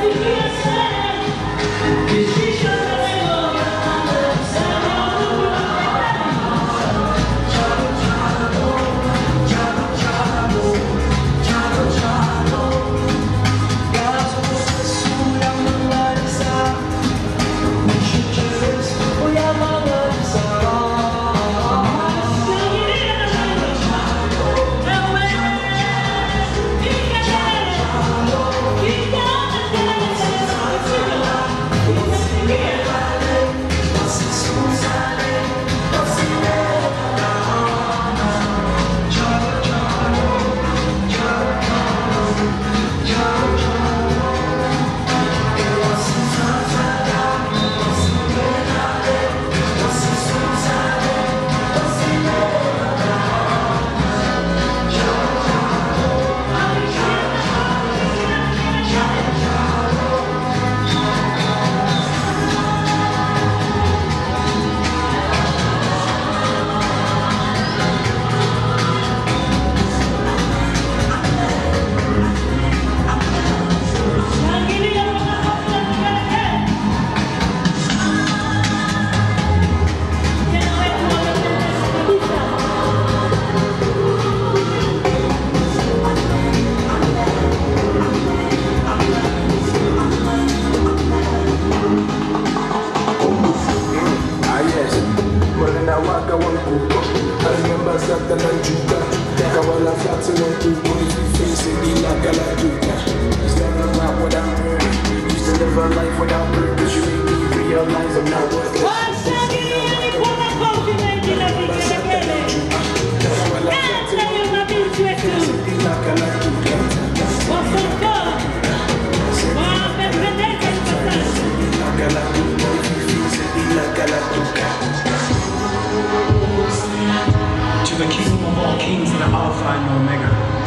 To the King of all kings, the Alpha and Omega.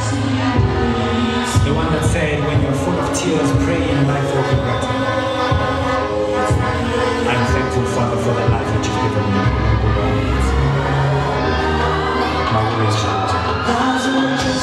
The one that said, when you're full of tears, pray and life will be better. I'm thankful, Father, for the life that you've given me. My praise shall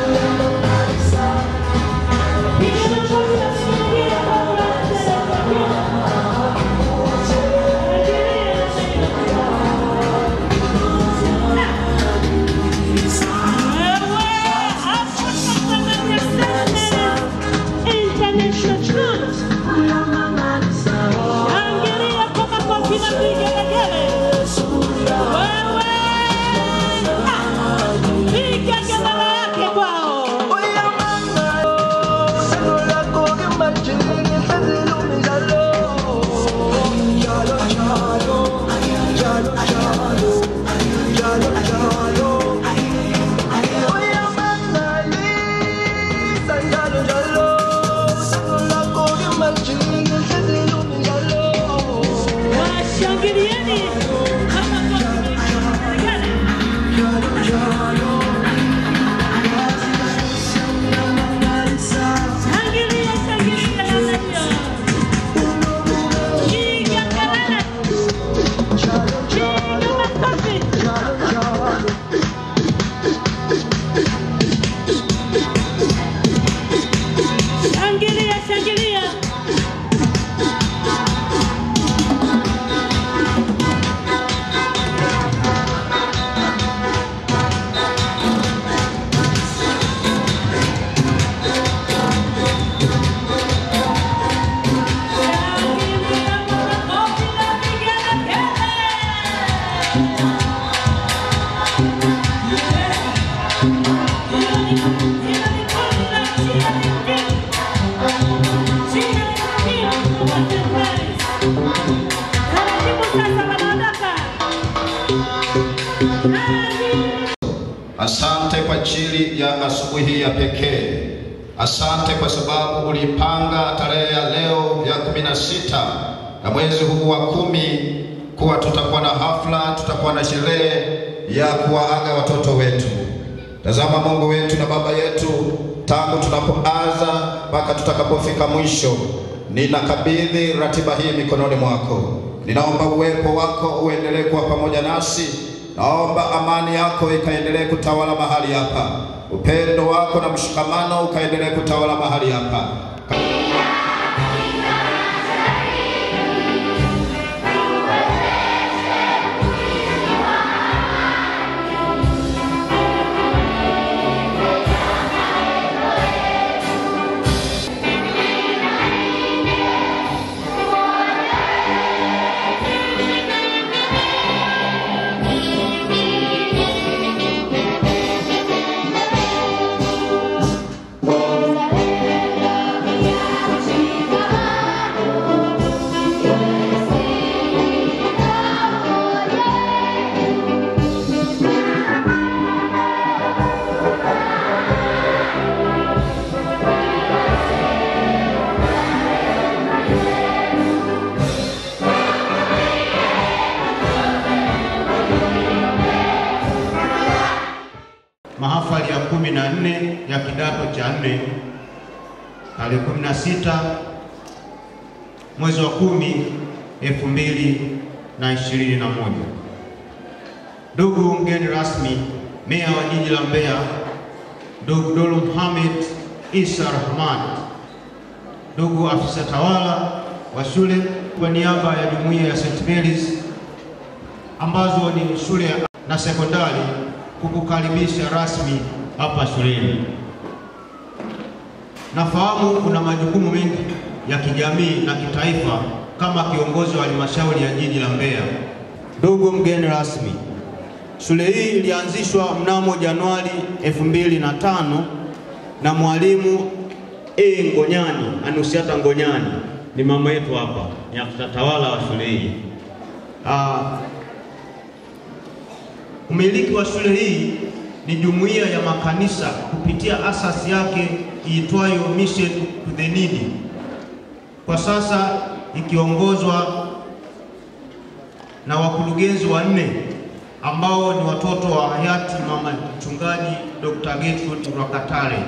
Shangilia, shangilia. Asante kwa ajili ya asubuhi ya pekee. Asante kwa sababu ulipanga tarehe ya leo ya kumi na sita ya mwezi huu wa kumi kuwa tutakuwa na hafla, tutakuwa na sherehe ya kuwaaga watoto wetu. Tazama Mungu wetu na Baba yetu, tangu tunapoanza mpaka tutakapofika mwisho, ninakabidhi ratiba hii mikononi mwako. Ninaomba uwepo wako uendelee kuwa pamoja nasi. Naomba amani yako ikaendelee kutawala mahali hapa, upendo wako na mshikamano ukaendelee kutawala mahali hapa. na nne ya kidato cha nne tarehe 16 mwezi wa kumi elfu mbili na ishirini na moja. Ndugu mgeni rasmi, meya wa jiji la Mbeya ndugu Dolo Mohamed Isa Rahman, ndugu afisa tawala wa shule, kwa niaba ya jumuiya ya St. Mary's ambazo ni shule na sekondari kukukaribisha rasmi hapa shuleni. Nafahamu una majukumu mengi ya kijamii na kitaifa kama kiongozi wa halmashauri ya jiji la Mbeya. Ndugu mgeni rasmi, shule hii ilianzishwa mnamo Januari 2005 na mwalimu A Ngonyani, Anusiata Ngonyani, ni mama yetu hapa, ni afisa tawala wa shule hii. Ah, umiliki wa shule hii ni jumuiya ya makanisa kupitia asasi yake iitwayo Mission to the Needy, kwa sasa ikiongozwa na wakurugenzi wanne ambao ni watoto wa hayati mama mchungaji Dr. Gertrude Rwakatare.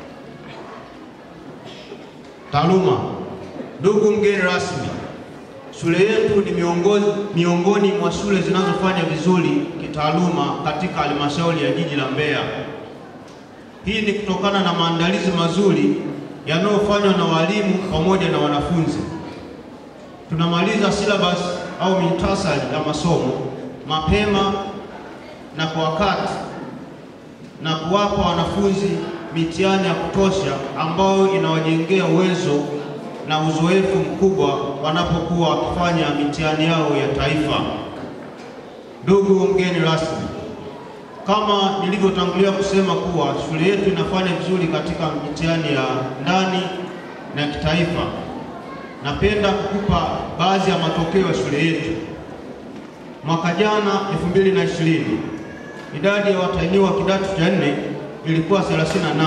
Taaluma. Ndugu mgeni rasmi, shule yetu ni miongoni, miongoni mwa shule zinazofanya vizuri kitaaluma katika halmashauri ya jiji la Mbeya. Hii ni kutokana na maandalizi mazuri yanayofanywa na walimu pamoja na wanafunzi. Tunamaliza syllabus au mitasari ya masomo mapema na kwa wakati na kuwapa wanafunzi mitihani ya kutosha ambayo inawajengea uwezo na uzoefu mkubwa wanapokuwa wakifanya mitihani yao ya taifa. Ndugu mgeni rasmi, kama nilivyotangulia kusema kuwa shule yetu inafanya vizuri katika mitihani ya ndani na kitaifa, napenda kukupa baadhi ya matokeo ya shule yetu. Mwaka jana 2020 idadi ya watahiniwa kidato cha nne ilikuwa 38.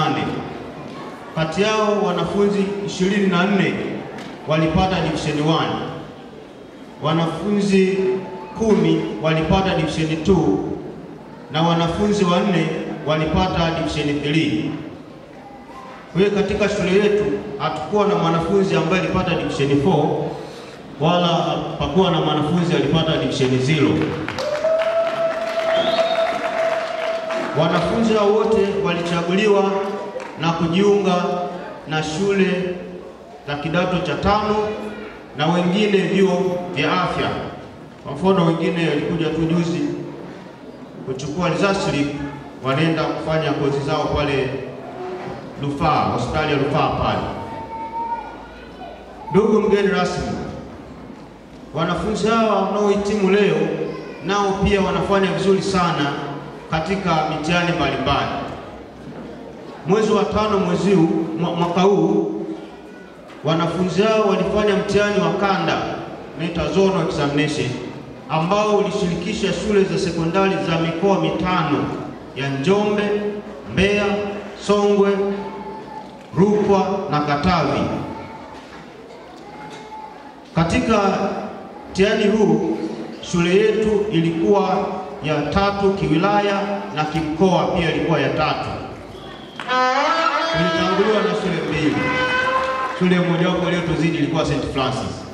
Kati yao wanafunzi 24 walipata division 1, wanafunzi kumi walipata division 2 na wanafunzi wanne walipata division 3. Kwa hiyo katika shule yetu hatukuwa na mwanafunzi ambaye alipata division 4 wala hapakuwa na mwanafunzi alipata division 0. Wanafunzi hao wote walichaguliwa na kujiunga na shule za kidato cha tano na wengine vyuo vya afya. Kwa mfano, wengine walikuja tu juzi kuchukua result slip, wanaenda kufanya kozi zao pale Rufaa, hospitali ya Rufaa pale. Ndugu mgeni rasmi, wanafunzi hawa wanaohitimu leo nao pia wanafanya vizuri sana katika mitihani mbalimbali. Mwezi wa tano mwezi huu mwaka huu wanafunzi hao walifanya mtihani wa kanda unaitwa zonal examination ambao ulishirikisha shule za sekondari za mikoa mitano ya Njombe, Mbeya, Songwe, Rukwa na Katavi. Katika mtihani huu shule yetu ilikuwa ya tatu kiwilaya na kimkoa pia ilikuwa ya tatu. Tulitanguliwa na shule mbili. Shule mojawapo iliyotuzidi ilikuwa St. Francis,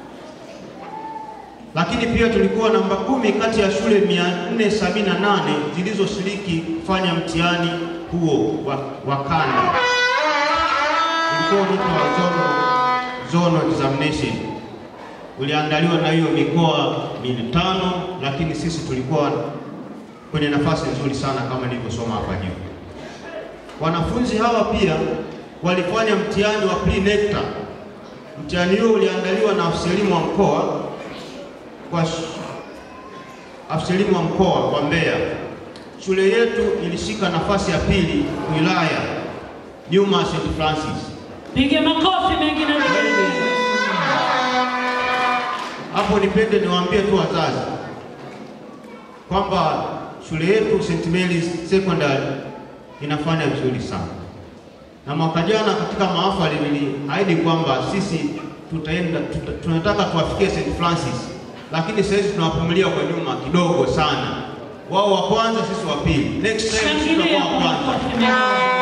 lakini pia tulikuwa namba kumi kati ya shule 478 zilizoshiriki kufanya mtihani huo wa, wa kanda. Ulikuwa unaitwa zonal, zonal examination uliandaliwa na hiyo mikoa mitano, lakini sisi tulikuwa kwenye nafasi nzuri sana kama nilivyosoma hapa juu. Wanafunzi hawa pia walifanya mtihani wa pre-NECTA. Mtihani huo uliandaliwa na afisa elimu wa mkoa kwa afisa elimu wa mkoa wa Mbeya. Shule yetu ilishika nafasi ya pili wilaya nyuma ya St. Francis. Piga makofi mengi na mengi. Hapo nipende niwaambie tu wazazi kwamba shule yetu St. Mary's Secondary inafanya vizuri sana, na mwaka jana katika mahafali niliahidi kwamba sisi tutaenda tuta, tunataka tuwafikie St. Francis, lakini sasa hivi tunawavumilia kwa nyuma kidogo sana. wao wa kwanza, sisi wa pili. Next time sisi tutakuwa Shangilia wa kwa kwanza. makofi mengi.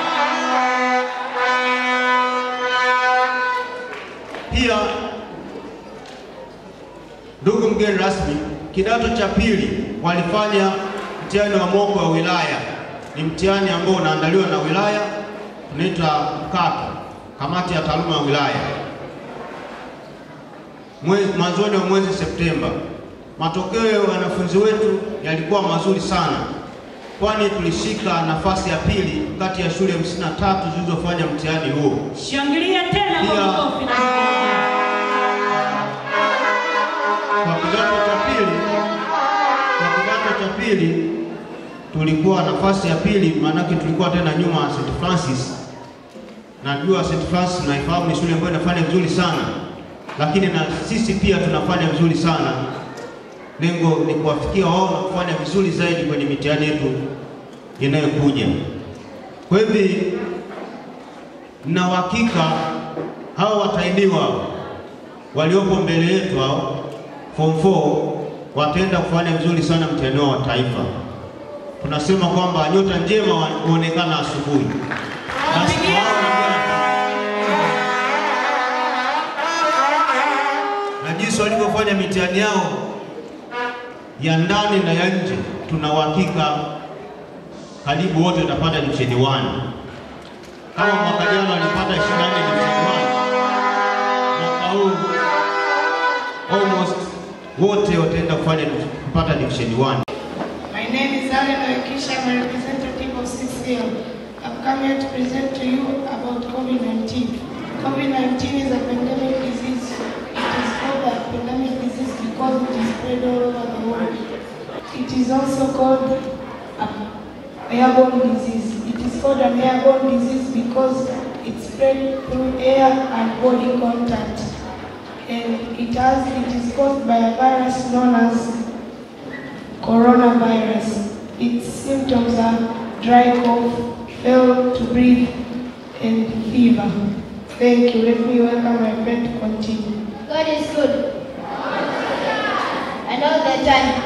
Pia ndugu mgeni rasmi, kidato cha pili walifanya mtihani wa moko wa wilaya. Ni mtihani ambao unaandaliwa na wilaya, unaitwa mkato, kamati ya taaluma ya wilaya, mwezi mwanzoni wa mwezi Septemba. Matokeo ya wanafunzi wetu yalikuwa mazuri sana, kwani tulishika nafasi ya pili kati ya shule 53 zilizofanya mtihani huo. Shangilia tena kwa Pia- makofi na vigelegele. Kwa kidato cha pili, kwa kidato cha pili tulikuwa nafasi ya pili, maanake tulikuwa tena nyuma ya St Francis. Najua St Francis naifahamu ni shule ambayo inafanya vizuri sana, lakini na sisi pia tunafanya vizuri sana. Lengo ni kuwafikia wao na kufanya vizuri zaidi kwenye mitihani yetu inayokuja. Kwa hivi na uhakika hao watahiniwa waliopo mbele yetu hao form 4 wataenda kufanya vizuri sana mtihani wao wa taifa. Tunasema kwamba nyota njema wa- huonekana asubuhi. Basi Wapigie. hao wanaongea- na jinsi walivyofanya mitihani yao ya ndani na ya nje, tuna uhakika karibu wote watapata division 1 kama mwaka jana walipata 24 division 1 mwaka huu almost wote wataenda kufanya kupata division 1. My name is Allen Oekisha. I'm a representative of CCL. I've come here to present to you about COVID-19. COVID-19 is a pandemic disease. It is called a pandemic disease because it is spread all over the world. It is also called a airborne disease. It is called an airborne disease because it spread through air and body contact. And it has it is caused by a virus known as coronavirus. Its symptoms are dry cough, fail to breathe, and fever. Thank you. Let me welcome my friend to continue. God is good. And all the time.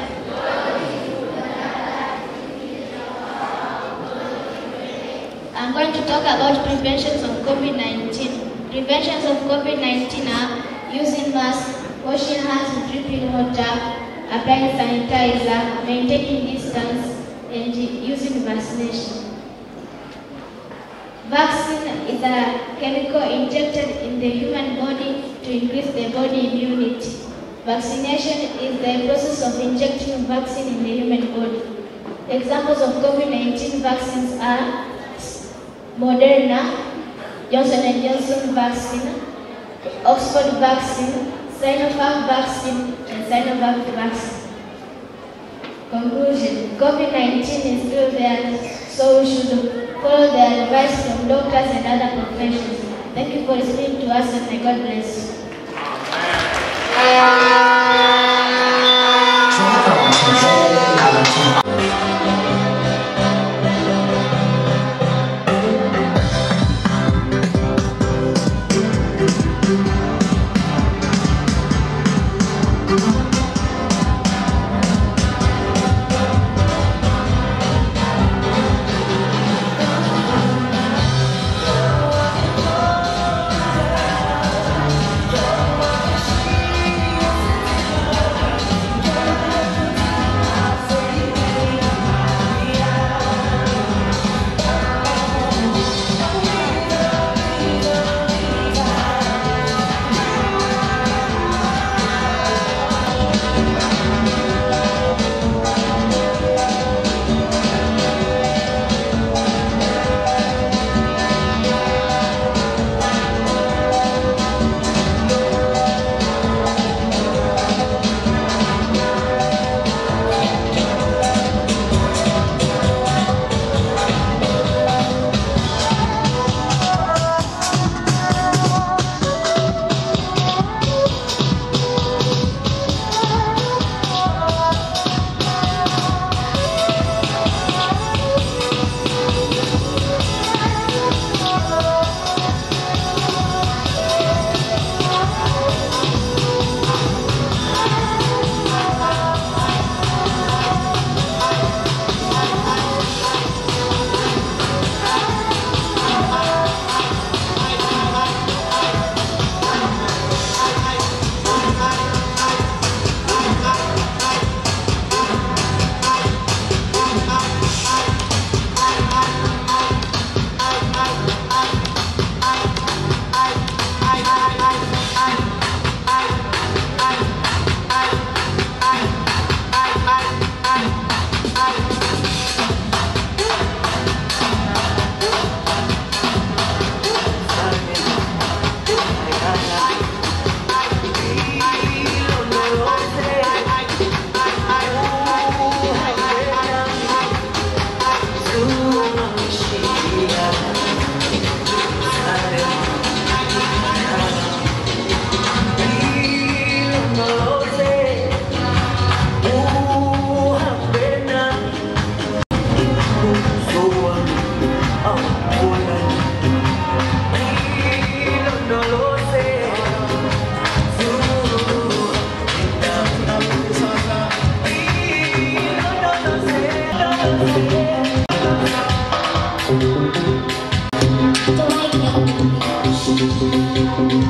I'm going to talk about preventions of COVID-19. Preventions of COVID-19 are using masks, washing hands with dripping water, applying sanitizer, maintaining distance, and using vaccination. Vaccine is a chemical injected in the human body to increase the body immunity. Vaccination is the process of injecting vaccine in the human body. Examples of COVID-19 vaccines are Moderna, Johnson & Johnson vaccine, Oxford vaccine, Sinopharm vaccine, and Sinovac vaccine. Conclusion COVID 19 is still there, so we should follow the advice from doctors and other professions. Thank you for listening to us and may God bless you. Thank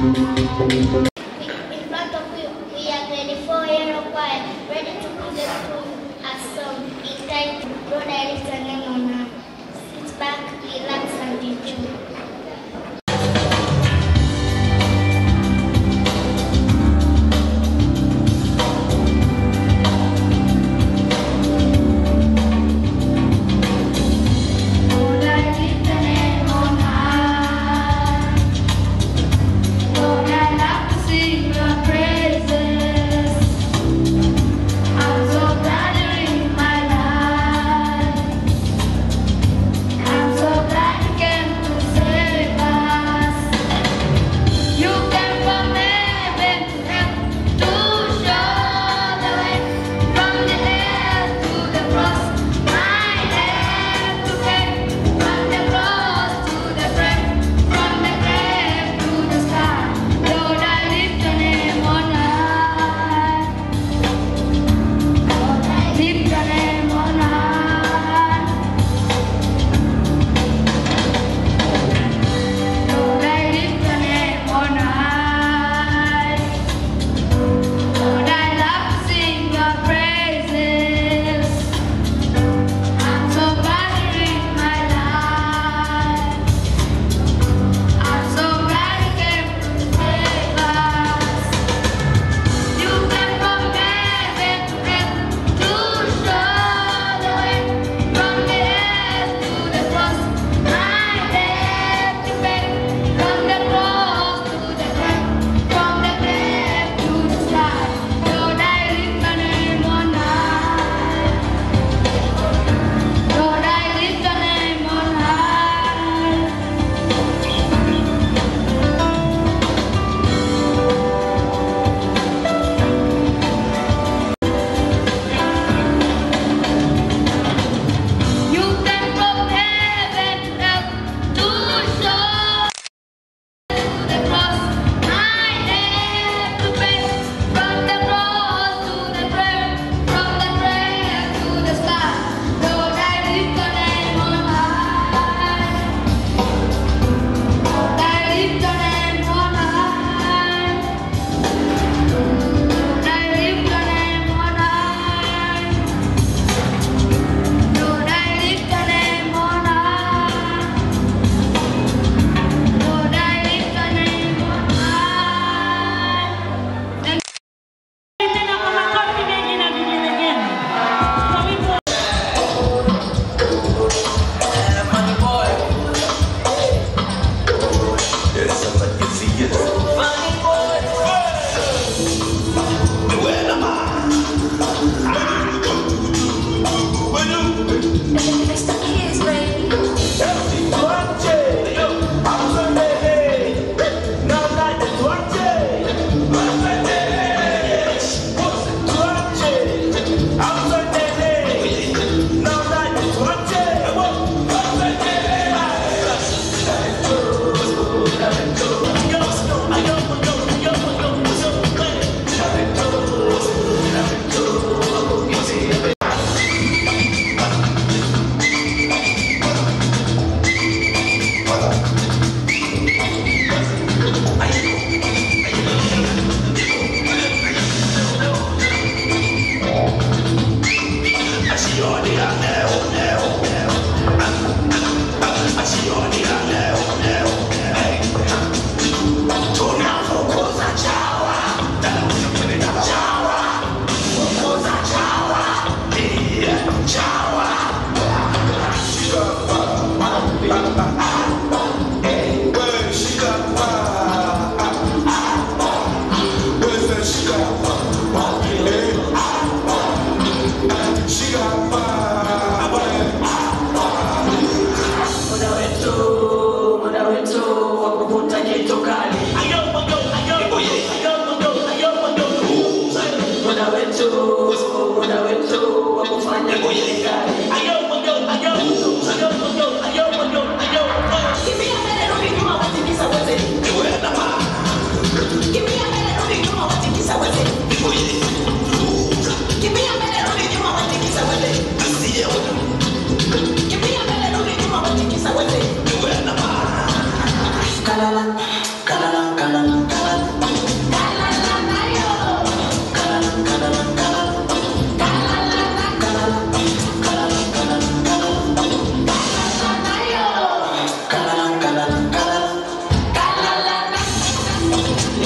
In front of you, we are 24 year old choir, ready to present to you a song entitled Lord I lift your name on high. Sit back, relax, and enjoy. Lord, I lift your name on high. Lord, I love to sing your praises. I'm so glad you're in my life. I'm so glad you came to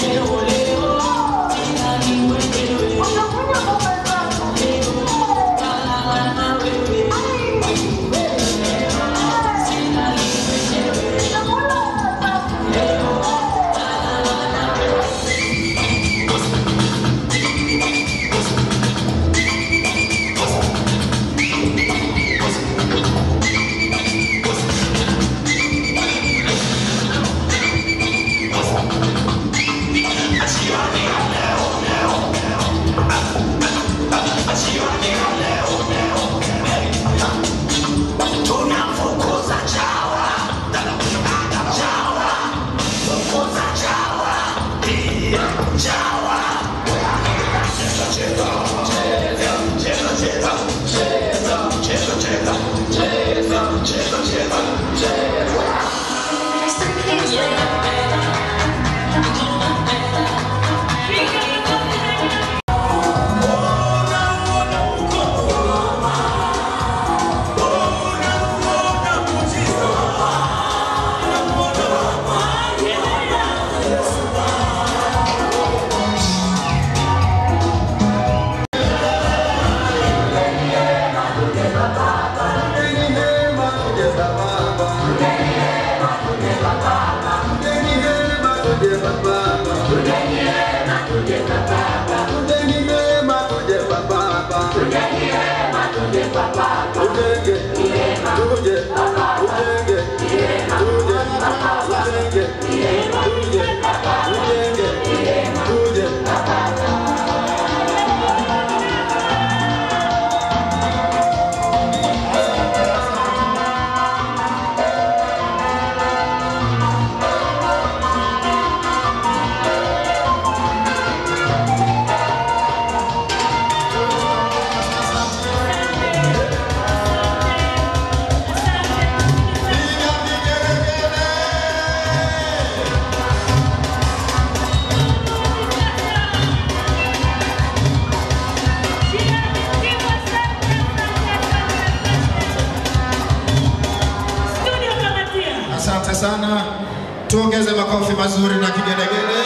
Asante sana, tuongeze makofi mazuri na kigelegele.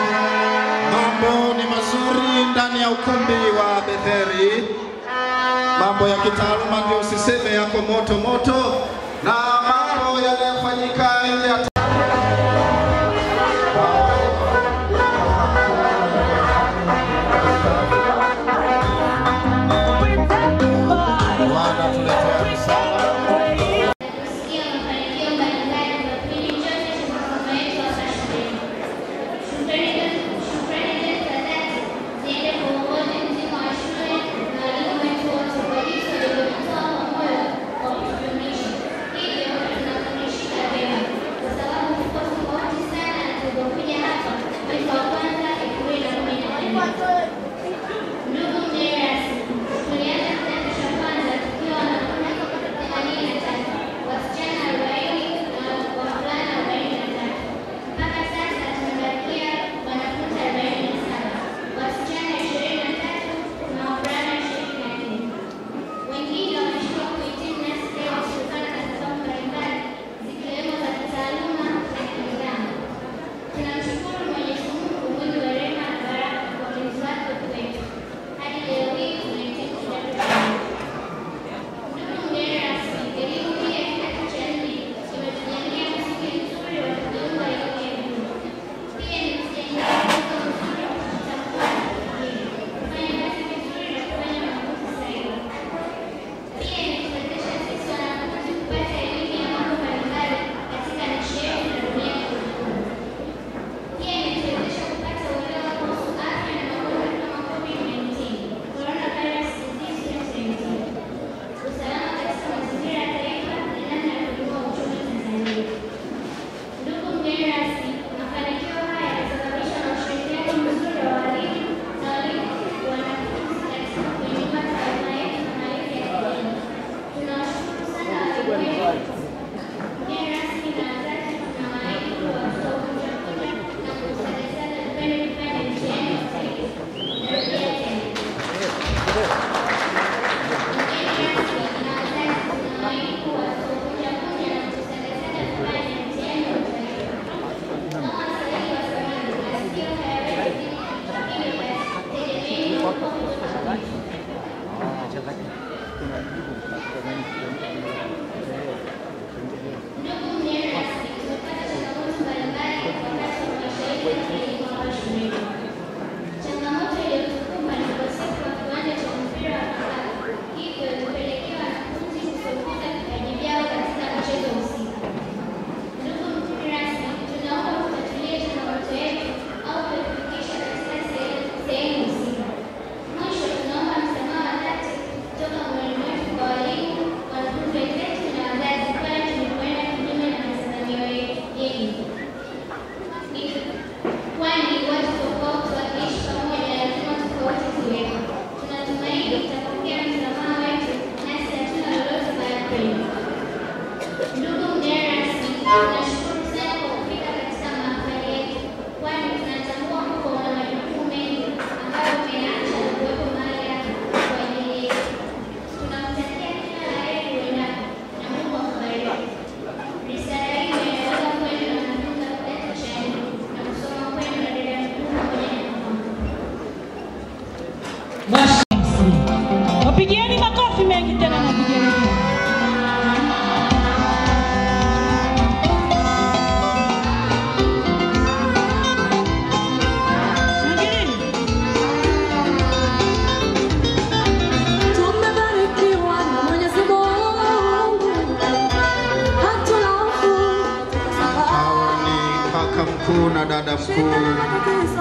Mambo ni mazuri ndani ya ukumbi wa Betheri, mambo ya kitaaluma ndio usiseme yako moto moto, na mambo yanayofanyika nje ya Bwana tuletea msaada. kusikia mafanikio mbalimbali kwa kipindi chote cha masomo yetu hapa shuleni. Shukrani shukrani zetu za dhati ziende kwa uongozi mzima wa shule na walimu wetu wote kwa jinsi walivyotoa kwa moyo wa kutufundisha. Hivyo tunafundishika vyema kwa sababu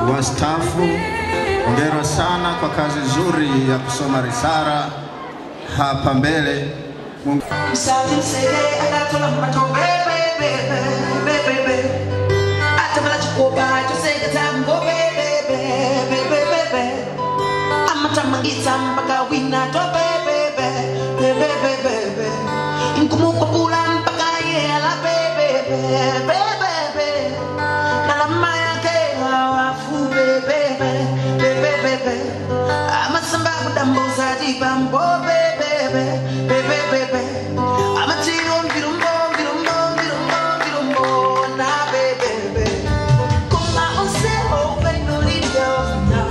wastaafu, hongera sana kwa kazi nzuri ya kusoma risala hapa mbele. Mungu amathamangisa mpaka wina to bebebe bebebebebe nkumukupula mpaka yela bebebe bebebe nalama yake hawafu bebebe bebebebe amasamba kudambuza dibambo bebebe bebebebe amatiyo mvirumbo mvirumbo mvirumbo mvirumbo na bebebe kuma oseo benolivyo now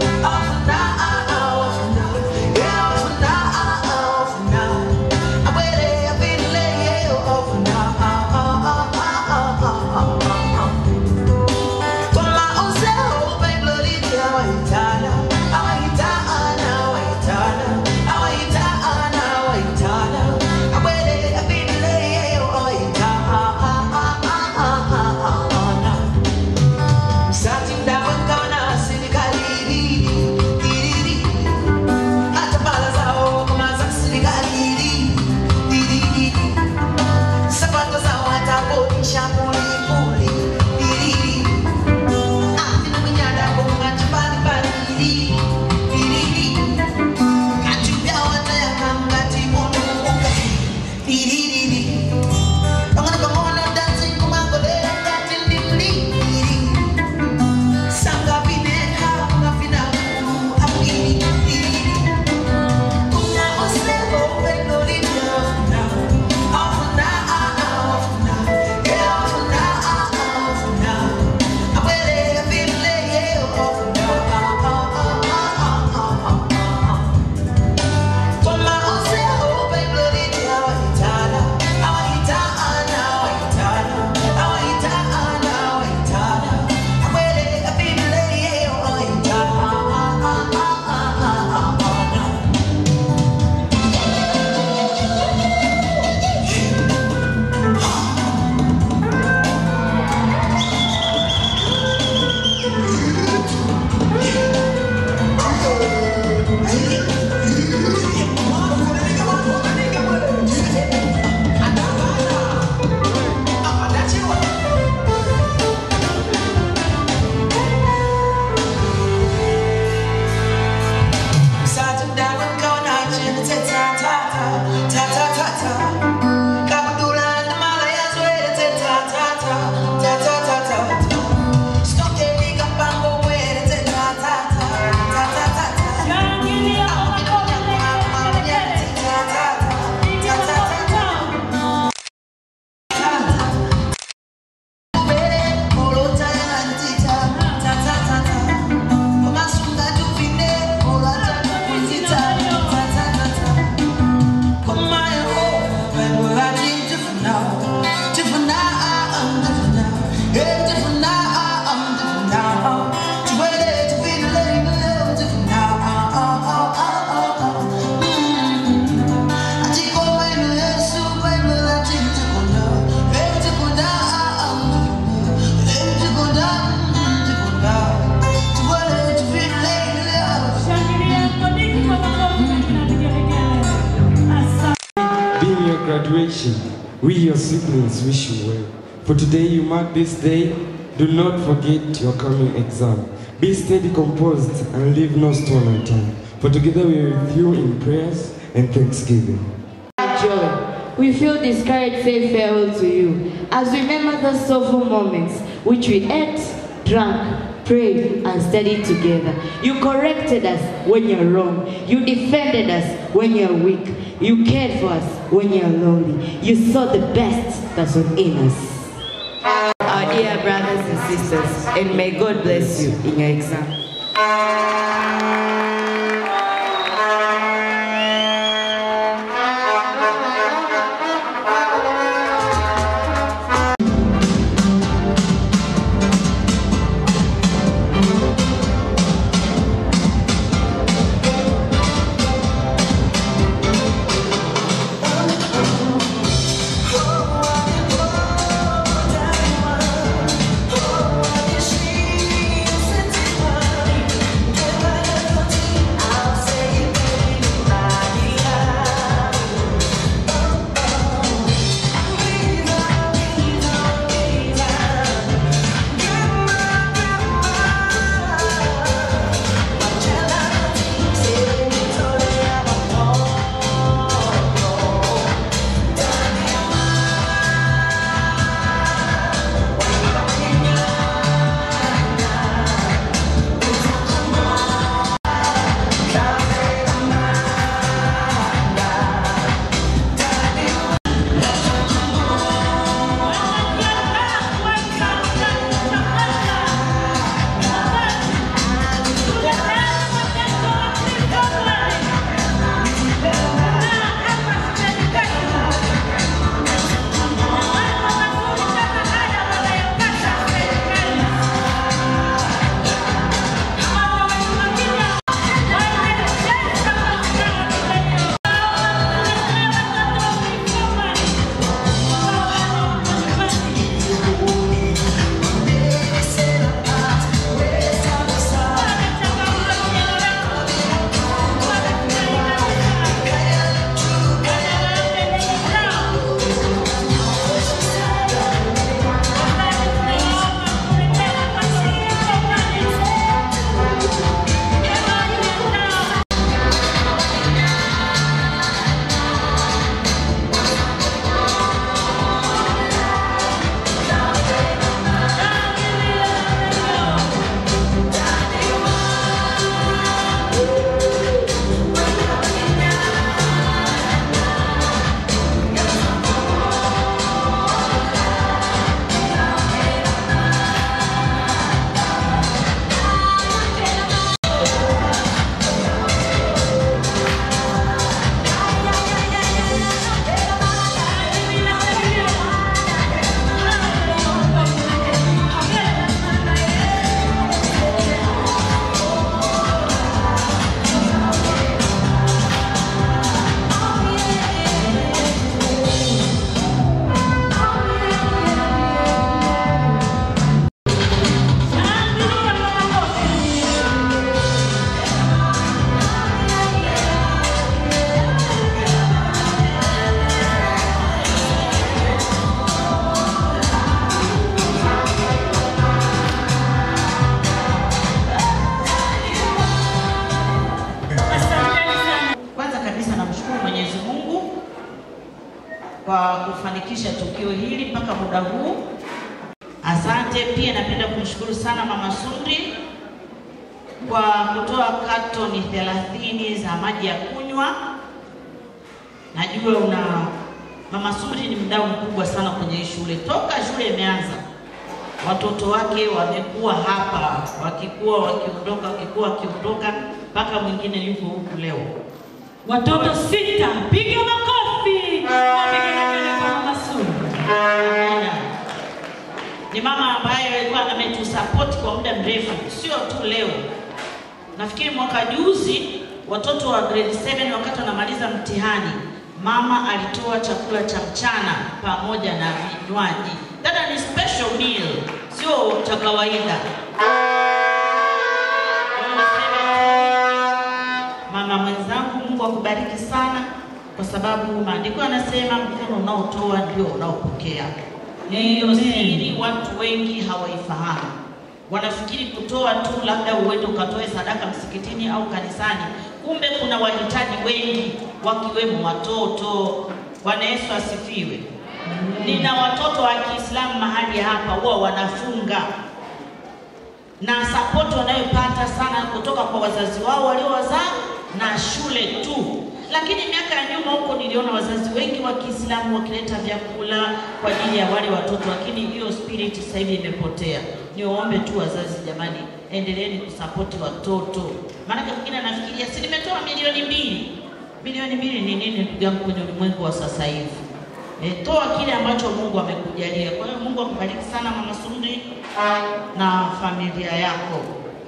Being your graduation, we your siblings wish you well. For today you mark this day, do not forget your coming exam. Be steady, composed, and leave no stone unturned. For together we are with you in prayers and thanksgiving. joy. We feel discouraged say farewell to you as we remember those soulful moments which we ate, drank, prayed, and studied together. You corrected us when you're wrong. You defended us when you're weak. You cared for us when you're lonely. You saw the best that's within us. Our dear brothers and sisters, and may God bless you in your exam. Oh, kufanikisha tukio hili mpaka muda huu. Asante. Pia napenda kumshukuru sana Mama Sundri kwa kutoa katoni 30 za maji ya kunywa. Najua una Mama Sundri ni mdau mkubwa sana kwenye hii shule. Toka shule imeanza, watoto wake wamekuwa hapa, wakikuwa wakiondoka, wakikuwa wakiondoka, mpaka mwingine yuko huku leo. Watoto sita, piga makofi. Wapige kelele kwa Mama Sundri. Amina. Ni mama ambaye alikuwa ametusapoti kwa muda mrefu, sio tu leo. Nafikiri mwaka juzi watoto wa grade 7 wakati wanamaliza mtihani, mama alitoa chakula cha mchana pamoja na vinywaji. Dada, ni special meal, sio cha kawaida. Mama mwenzangu, Mungu akubariki sana, kwa sababu maandiko yanasema mkono unaotoa ndio unaopokea. Hiyo siri watu wengi hawaifahamu, wanafikiri kutoa tu labda uende ukatoe sadaka msikitini au kanisani, kumbe kuna wahitaji wengi, wakiwemo watoto. Bwana Yesu asifiwe. Nina watoto wa Kiislamu mahali hapa, huwa wanafunga na sapoti wanayopata sana kutoka kwa wazazi wao waliowazaa na shule tu. Lakini miaka ya nyuma huko niliona wazazi wengi wa Kiislamu wakileta vyakula kwa ajili ya wale watoto, lakini hiyo spirit sasa hivi imepotea. Niwaombe tu wazazi, jamani, endeleeni kusapoti watoto, maanake mwingine anafikiria si nimetoa milioni mbili. Milioni mbili ni nini ndugu yangu kwenye ulimwengu wa sasa hivi? E, toa kile ambacho Mungu amekujalia. Kwa hiyo Mungu akubariki sana Mama Sundri na familia yako.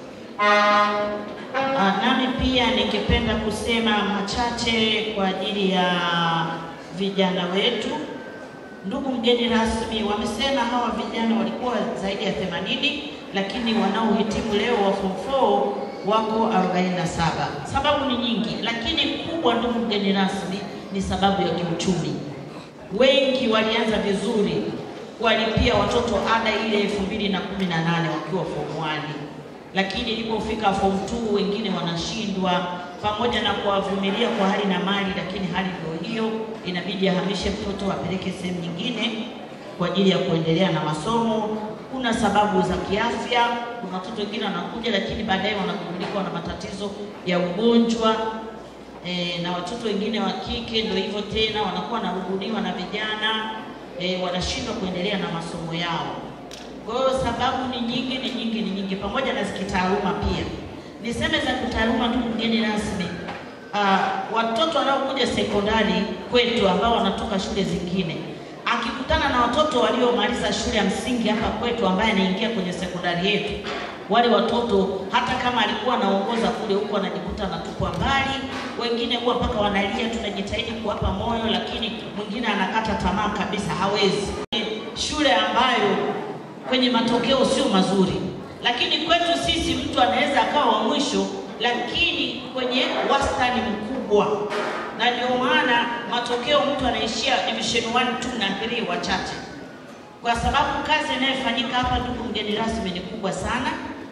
Ah, nami pia ningependa kusema machache kwa ajili ya vijana wetu. Ndugu mgeni rasmi, wamesema hawa vijana walikuwa zaidi ya 80 lakini wanaohitimu leo wa form 4 wako 47. Sababu ni nyingi, lakini kubwa, ndugu mgeni rasmi, ni sababu ya kiuchumi. Wengi walianza vizuri kuwalipia watoto ada ile 2018 wakiwa form 1 lakini ilipofika form 2 wengine wanashindwa, pamoja na kuwavumilia kwa hali na mali, lakini hali ndio hiyo, inabidi ahamishe mtoto apeleke sehemu nyingine kwa ajili ya kuendelea na masomo. Kuna sababu za kiafya, kuna watoto wengine wanakuja, lakini baadaye wanagundulika na matatizo ya ugonjwa e, na watoto wengine wa kike ndio hivyo tena, wanakuwa wanaruhuliwa na vijana e, wanashindwa kuendelea na masomo yao. Kwa hiyo sababu ni nyingi, ni nyingi, ni nyingi, pamoja na za kitaaluma pia. Niseme za kitaaluma, ndugu mgeni rasmi, uh, watoto wanaokuja sekondari kwetu ambao wanatoka shule zingine, akikutana na watoto waliomaliza shule ya msingi hapa kwetu, ambaye anaingia kwenye sekondari yetu, wale watoto hata kama alikuwa anaongoza kule huko, anajikuta anatupwa mbali. Wengine huwa mpaka wanalia, tunajitahidi kuwapa moyo, lakini mwingine anakata tamaa kabisa, hawezi. Shule ambayo kwenye matokeo sio mazuri, lakini kwetu sisi mtu anaweza akawa wa mwisho, lakini kwenye wastani mkubwa, na ndio maana matokeo mtu anaishia division 1, 2 na 3 wachache, kwa sababu kazi inayofanyika hapa, ndugu mgeni rasmi, ni kubwa sana.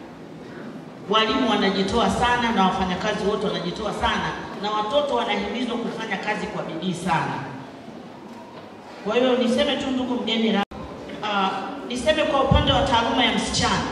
Walimu wanajitoa sana na wafanyakazi wote wanajitoa sana, na watoto wanahimizwa kufanya kazi kwa bidii sana. Kwa hiyo niseme tu ndugu mgeni rasmi, uh, niseme kwa upande wa taaluma ya msichana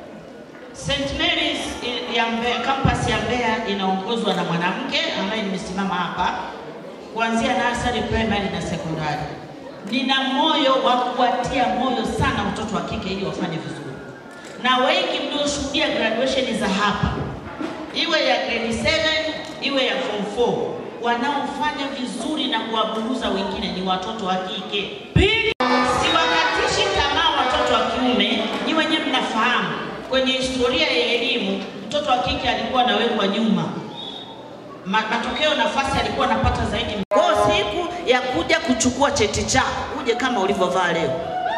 St. Mary's ya Mbeya, campus ya Mbeya inaongozwa na mwanamke ambaye nimesimama hapa kuanzia nursery, primary na sekondari. Nina moyo wa kuwatia moyo sana watoto wa kike ili wafanye vizuri, na wengi mlioshuhudia graduation za hapa, iwe ya grade 7 iwe ya form 4, wanaofanya vizuri na kuwaburuza wengine ni watoto wa kike. Siwakatishi tamaa watoto wa kiume, ni wenye mnafahamu kwenye historia ya elimu mtoto wa kike alikuwa anawekwa nyuma, Ma- matokeo nafasi alikuwa anapata zaidi. Kwa hiyo siku ya kuja kuchukua cheti chako uje kama ulivyovaa leo.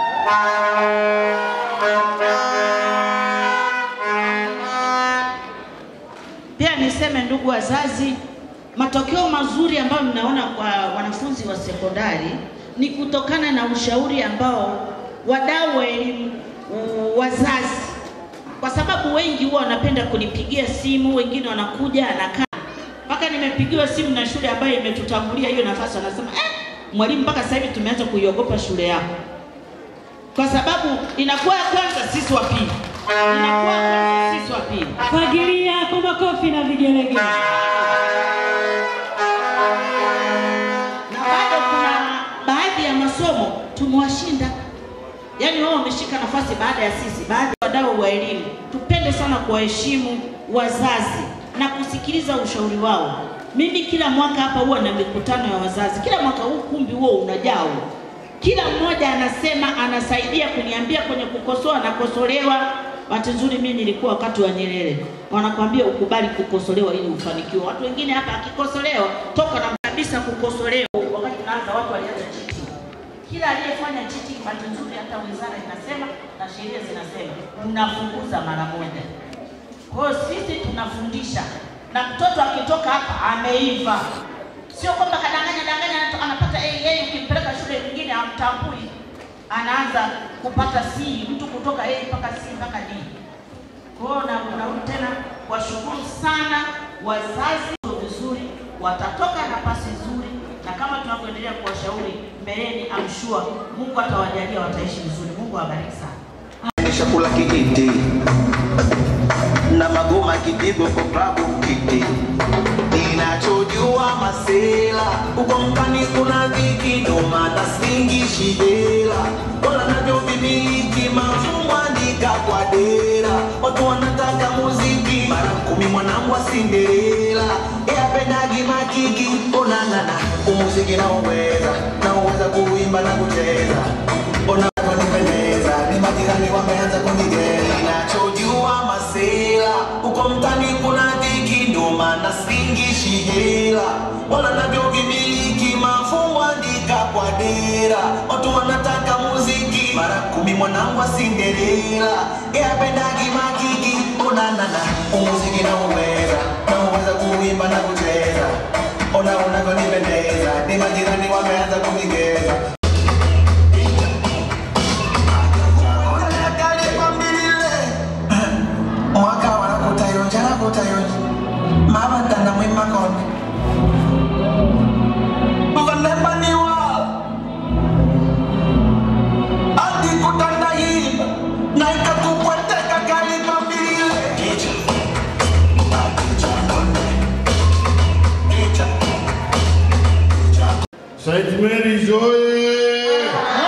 Pia niseme ndugu wazazi, matokeo mazuri ambayo mnaona kwa wanafunzi wa sekondari ni kutokana na ushauri ambao wadau wa elimu, u- wazazi, kwa sababu wengi huwa wanapenda kunipigia simu, wengine wanakuja anakaa mpaka nimepigiwa simu na shule ambayo imetutangulia hiyo nafasi, wanasema eh, mwalimu, mpaka sasa hivi tumeanza kuiogopa shule yako, kwa sababu inakuwa ya kwanza, sisi wa pili, inakuwa ya kwanza, sisi wa pili. Fagilia kwa makofi na vigelegele. na bado kuna baadhi ya masomo tumewashinda, yaani wao wameshika nafasi baada ya sisi. Baadhi ya wadau wa elimu, tupende sana kuwaheshimu wazazi na kusikiliza ushauri wao. Mimi kila mwaka hapa huwa na mikutano ya wazazi, kila mwaka huu kumbi huo unajaa huo. Kila mmoja anasema anasaidia kuniambia kwenye kukosoa, nakosolewa. Bahati nzuri mimi nilikuwa wakati wa Nyerere, wanakwambia ukubali kukosolewa ili ufanikiwe. Watu wengine hapa akikosolewa toka na kabisa kukosolewa. Wakati tunaanza watu walianza cheating. Kila aliyefanya cheating, bahati nzuri hata wizara inasema na sheria zinasema mnafunguza mara moja. Kwa hiyo sisi tunafundisha, na mtoto akitoka hapa ameiva, sio kwamba kadanganya danganya anato- anapata AA, ukimpeleka shule nyingine hamtambui, anaanza kupata C, mtu kutoka A mpaka C mpaka D. Kwa hiyo na- narudi tena washukuru sana wazazi vizuri, watatoka nafasi nzuri, na kama tunavyoendelea kuwashauri mbeleni, I'm sure Mungu atawajalia wataishi vizuri. Mungu awabariki sana. chakula kijiti na magoma kipigo kwa klabu kiti ninachojua masela uko mkani kuna dhiki ndo maana singishi hela wala navyo vimiliki mafumbo andika kwa dera watu wanataka muziki mara kumi mwanangu wa Cinderella yapendagi makiki onangana umuziki naoweza naoweza kuimba na kucheza ona wanipendeza ni majirani wameanza kunigea nachojua masela uko mtani kuna dhiki ndo maana singishi hela wala navyo vimiliki mafungu andika kwa dera watu wanataka muziki mara kumi mwanangu wa Cinderella yapendagi makiki onanana umuziki nauweza nauweza kuimba na kucheza ona unavyonipendeza ni majirani wameanza kunigeza mwaka wanakutayonja nakutayonja mavandana mwimakonde vanembaniwa andikutandayimba naikakukweteka kalipambilile St. Mary's oye!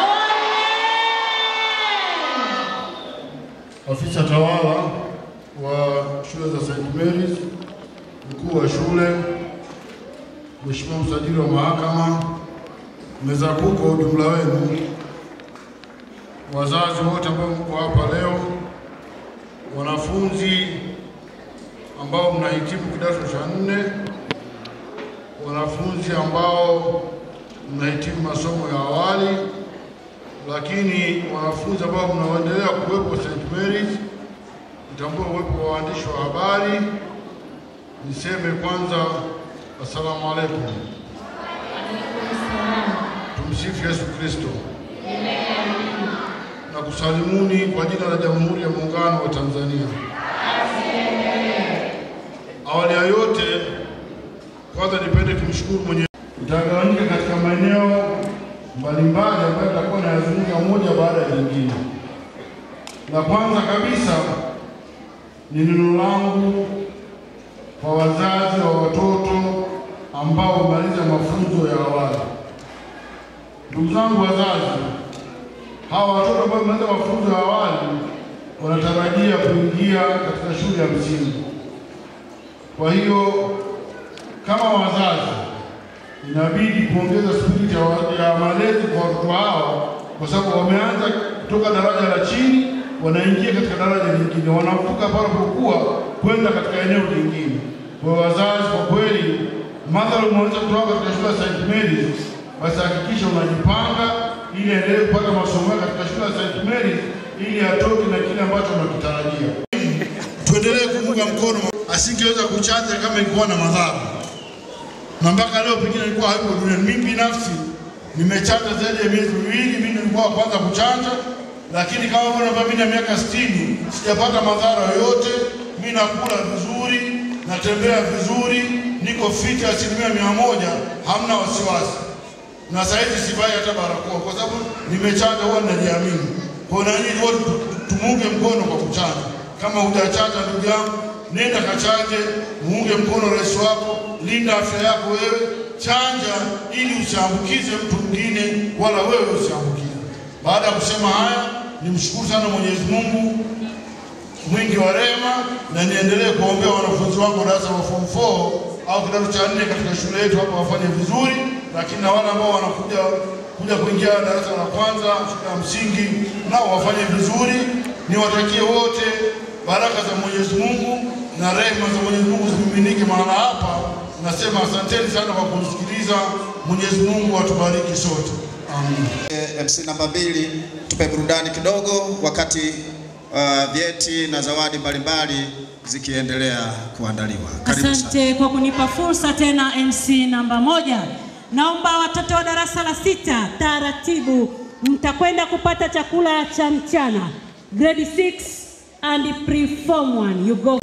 Afisa tawala wa shule za St. Mary's, mkuu wa shule, Mheshimiwa msajili wa mahakama, meza kuu kwa ujumla wenu, wazazi wote ambao mko hapa leo, wanafunzi ambao mnahitimu kidato cha nne, wanafunzi ambao mnahitimu masomo ya awali, lakini wanafunzi ambao mnaendelea kuwepo St. Mary's, nitambue uwepo wa waandishi wa habari. Niseme kwanza assalamu alaikum. Tumsifu Yesu Kristo. Na kusalimuni kwa jina la Jamhuri ya Muungano wa Tanzania. Awali ya yote, kwanza nipende kumshukuru mwenye itagawanyika katika maeneo mbalimbali ambayo tutakuwa nayazungumza moja baada ya nyingine. La kwanza kabisa ni neno langu kwa wazazi wa watoto ambao wamaliza mafunzo ya awali. Ndugu zangu wazazi, hawa watoto ambao wamaliza mafunzo ya awali wanatarajia kuingia katika shule ya msingi. Kwa hiyo kama wazazi inabidi kuongeza spiriti ya, wa- ya malezi kwa watoto hao, kwa sababu wameanza kutoka daraja la chini wanaingia katika daraja lingine, wanavuka pale pokuwa kwenda katika eneo lingine. Kwa hiyo wazazi, kwa kweli, madhara umeweza kutoka katika shule ya St. Mary's, basi hakikisha unajipanga ili aendelee kupata masomo yake katika shule ya St. Mary's ili atoke na kile ambacho unakitarajia. Tuendelee kumunga mkono, asingeweza kuchanja kama ingekuwa na madhara na mpaka leo pengine nilikuwa hayupo duniani. Mimi binafsi nimechanja zaidi ya miezi miwili, mimi nilikuwa wa kwanza kuchanja, lakini kama bwana ambaye mimi na miaka 60 sijapata madhara yoyote. Mimi nakula vizuri, natembea vizuri, niko fiti asilimia mia moja, hamna wasiwasi. na saizi sivai hata barakoa kwa sababu nimechanja, huwa ninajiamini. Kwa hiyo na nyinyi wote tu- tumuunge mkono kwa kuchanja. Kama hujachanja ndugu yangu, nenda kachanje, muunge mkono rais wako, linda afya yako wewe, chanja ili usiambukize mtu mwingine wala wewe usiambukize. Baada ya kusema haya, nimshukuru sana Mwenyezi Mungu mwingi wa rehema, na niendelee kuombea wanafunzi wangu wa darasa la form 4 au kidato cha nne katika shule yetu hapa wafanye vizuri, lakini na wale ambao wanakuja kuja kuingia darasa la kwanza shule ya msingi nao wafanye vizuri. Niwatakie wote baraka za Mwenyezi Mungu na rehema za Mwenyezi Mungu zimiminike mahala hapa. Nasema asanteni sana kwa kusikiliza. Mwenyezi Mungu atubariki sote. Amin. Eh, MC namba mbili, tupe burudani kidogo wakati uh, vyeti na zawadi mbalimbali zikiendelea kuandaliwa. Karibu sana. Asante kwa kunipa fursa tena, MC namba moja. Naomba watoto wa darasa la sita taratibu, mtakwenda kupata chakula cha mchana grade 6 and pre-form 1 you go.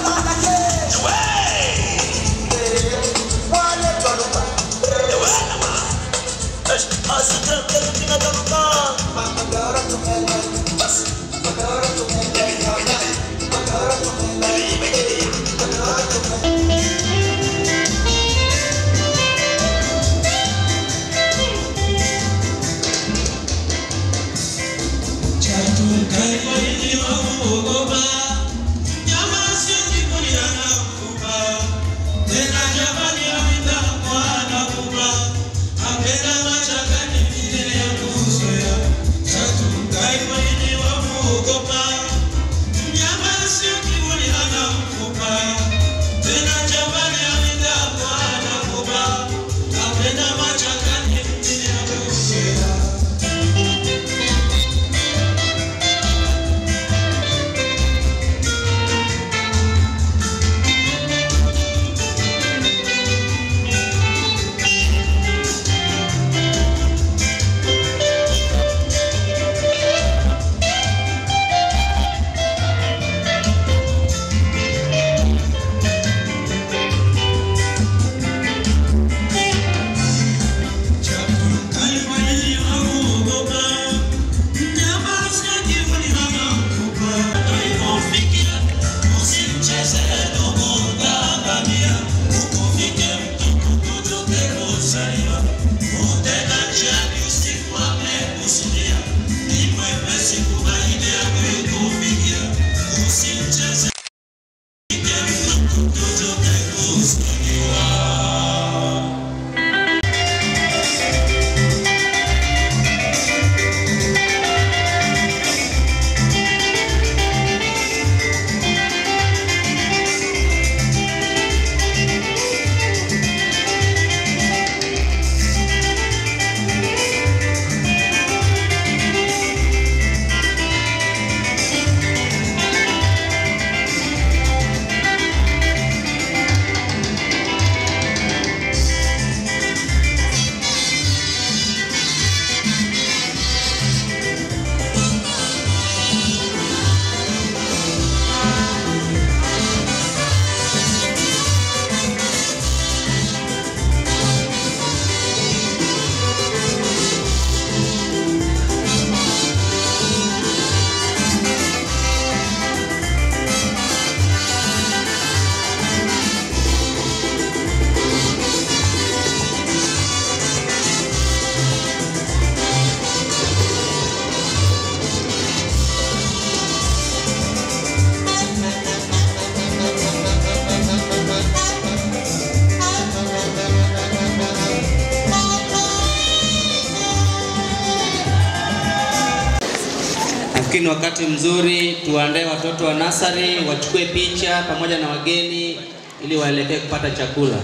Nafikiri ni wakati mzuri tuandae watoto wa nasari wachukue picha pamoja na wageni ili waelekee kupata chakula.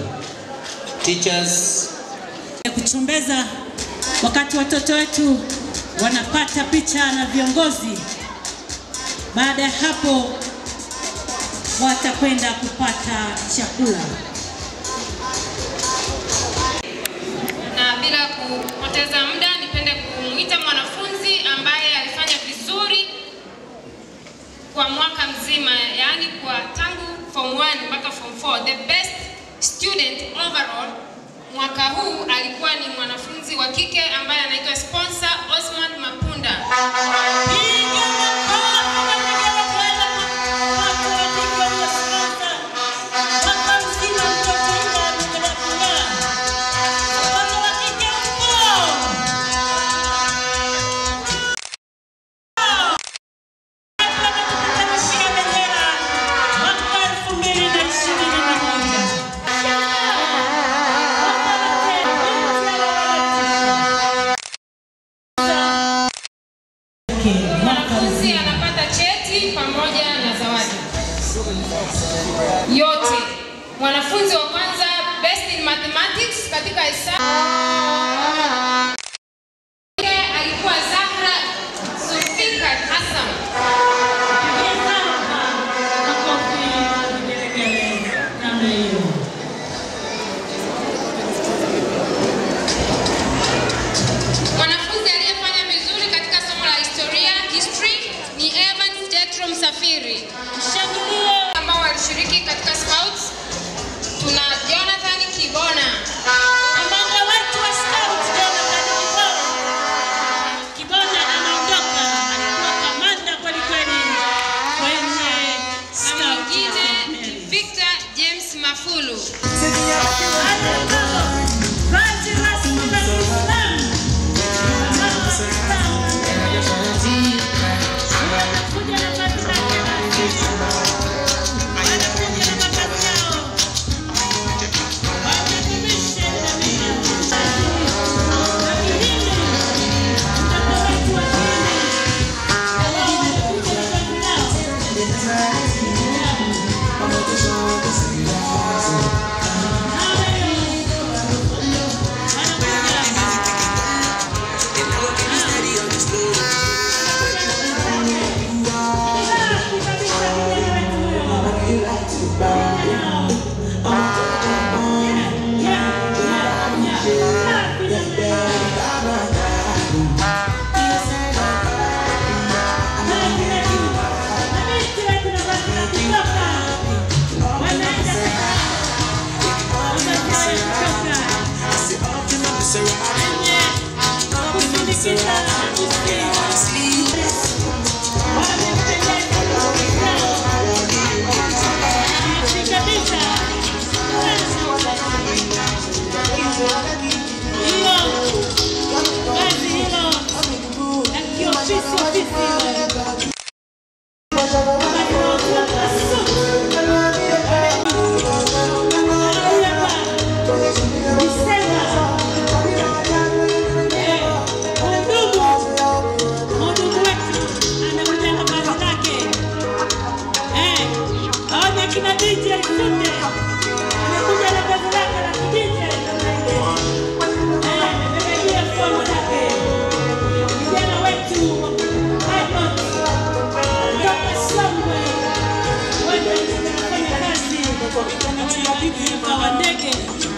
Teachers, kuchombeza wakati watoto wetu wanapata picha na viongozi. Baada ya hapo watakwenda kupata chakula. na bila kupoteza muda nipende kumwita mwanafunzi ambaye alifanya vizuri kwa mwaka mzima, yaani kwa tangu form 1 mpaka form 4, the best student overall mwaka huu alikuwa ni mwanafunzi wa kike ambaye anaitwa sponsor Osman Mapunda. Mwanafunzi anapata cheti pamoja na zawadi yote. Mwanafunzi wa kwanza best in mathematics katika hesabu alikuwa Zahra Zulfikar Hassan. Mwanafunzi aliyefanya vizuri katika somo la historia history ni Evans Jetro Msafiri. Mshangilie ambao walishiriki katika scouts. Tuna Jonathan Kibona. Kamanda wetu wa scouts Jonathan Kibona. Kibona anaondoka. Alikuwa kamanda kweli kweli kwenye na mwingine ni Victor James Mafulu. Vazi rasmi la Kiislamu. Kina DJ Sunde amekuja na vazi lake la kidj amebebea fomu zake vijana wetu pilot kutoka Songwe wote tunafanya kazi uwanja wa ndege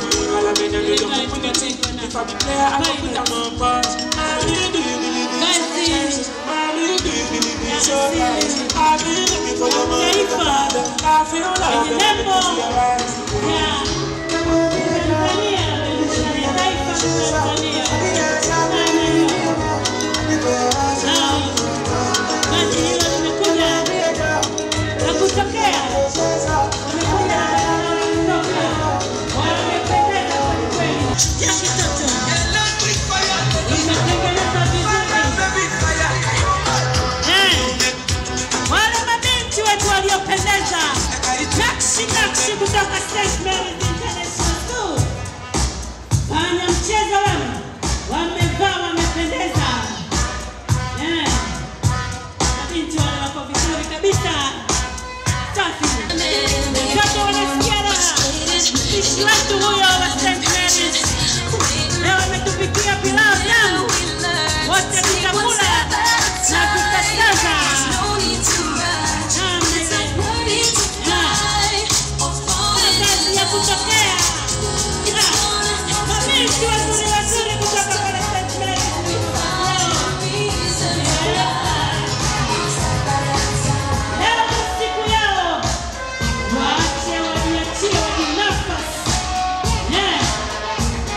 Wale mabinti wetu waliopendeza nakshi nakshi kutoka St. Mary's International School. Wana mchezo wewe, wamevaa wamependeza. Eh, mabinti wale wako vizuri kabisa. Safi. Watoto wanasikia raha. Mpishi wetu huyo wa St. Mary's leo ametupikia pilau tamu. Wote tutakula na tutasaza. Kazi ya kutokea. Mabinti wazuri wazuri kutoka pale St. Mary's. Leo ni siku yao. Waache wajiachie wajinafasi. Eh.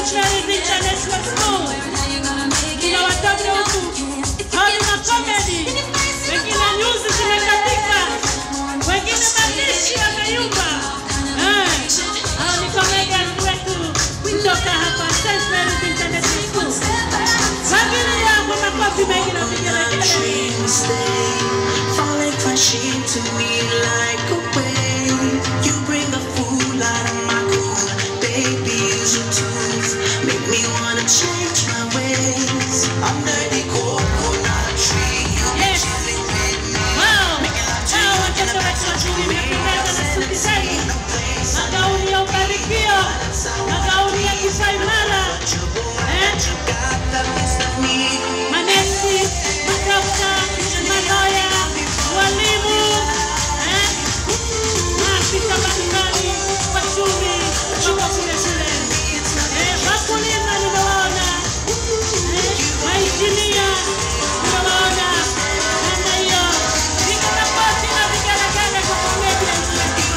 St. Mary's International School. Kuna watoto huku hawana comedy, wengine nyuzi zimekatika, wengine mapishi yameyumba. Eh, hao ni comedians wetu kutoka hapa St. Mary's International School. Wengine yangu makofi mengi na vigelegele. Falling crashing to me like a wave. You bring the fool out of my cool. Baby, use your tools. Make me wanna change my ways. Under the coconut tree, you be chilling with me. Making love to you in the back of the Nimependeza na suti zenu, magauni ya ubarikio, magauni ya kipaimara, eh? manesi, madokta, maloya, walimu, eh? maafisa mbalimbali, wachumi, tuko kule kule. Eh, wakulima nimewaona, eh, mainjinia nimewaona, namna hiyo. Piga makofi na vigelegele kwa comedians wetu.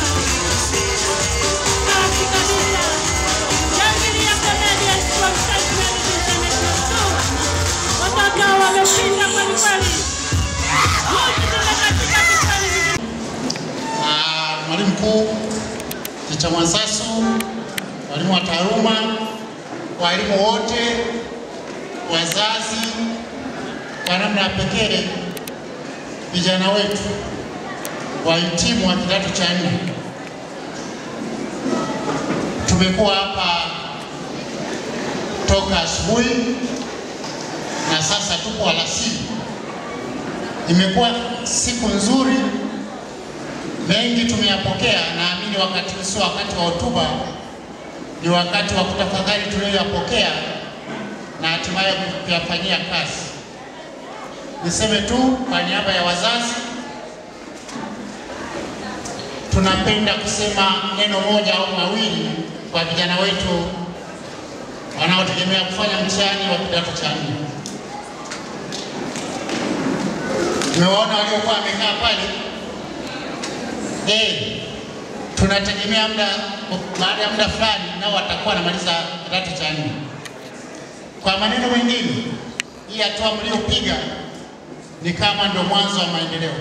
Safi kabisa. Shangilia comedians from St. Mary's International School. Watoto wameshinda kweli kweli. Wote tumekatika kweli. Ah, mwalimu mkuu Ticha Mwansasu, walimu wa taaluma, walimu wote, wazazi, kwa namna ya pekee vijana wetu wahitimu wa kidato cha nne. Tumekuwa hapa toka asubuhi na sasa tuko alasiri. Imekuwa siku nzuri mengi tumeyapokea. Naamini wakati huu sio wakati wa hotuba, ni wakati wa kutafakari tuliyoyapokea na hatimaye kuyafanyia kazi. Niseme tu kwa niaba ya wazazi, tunapenda kusema neno moja au mawili kwa vijana wetu wanaotegemea kufanya mtihani wa kidato cha nne. Tumewaona waliokuwa wamekaa pale eh, tunategemea muda baada ya muda fulani nao watakuwa wanamaliza kidato cha nne. Kwa maneno mengine, hii hatua mliopiga ni kama ndio mwanzo wa maendeleo.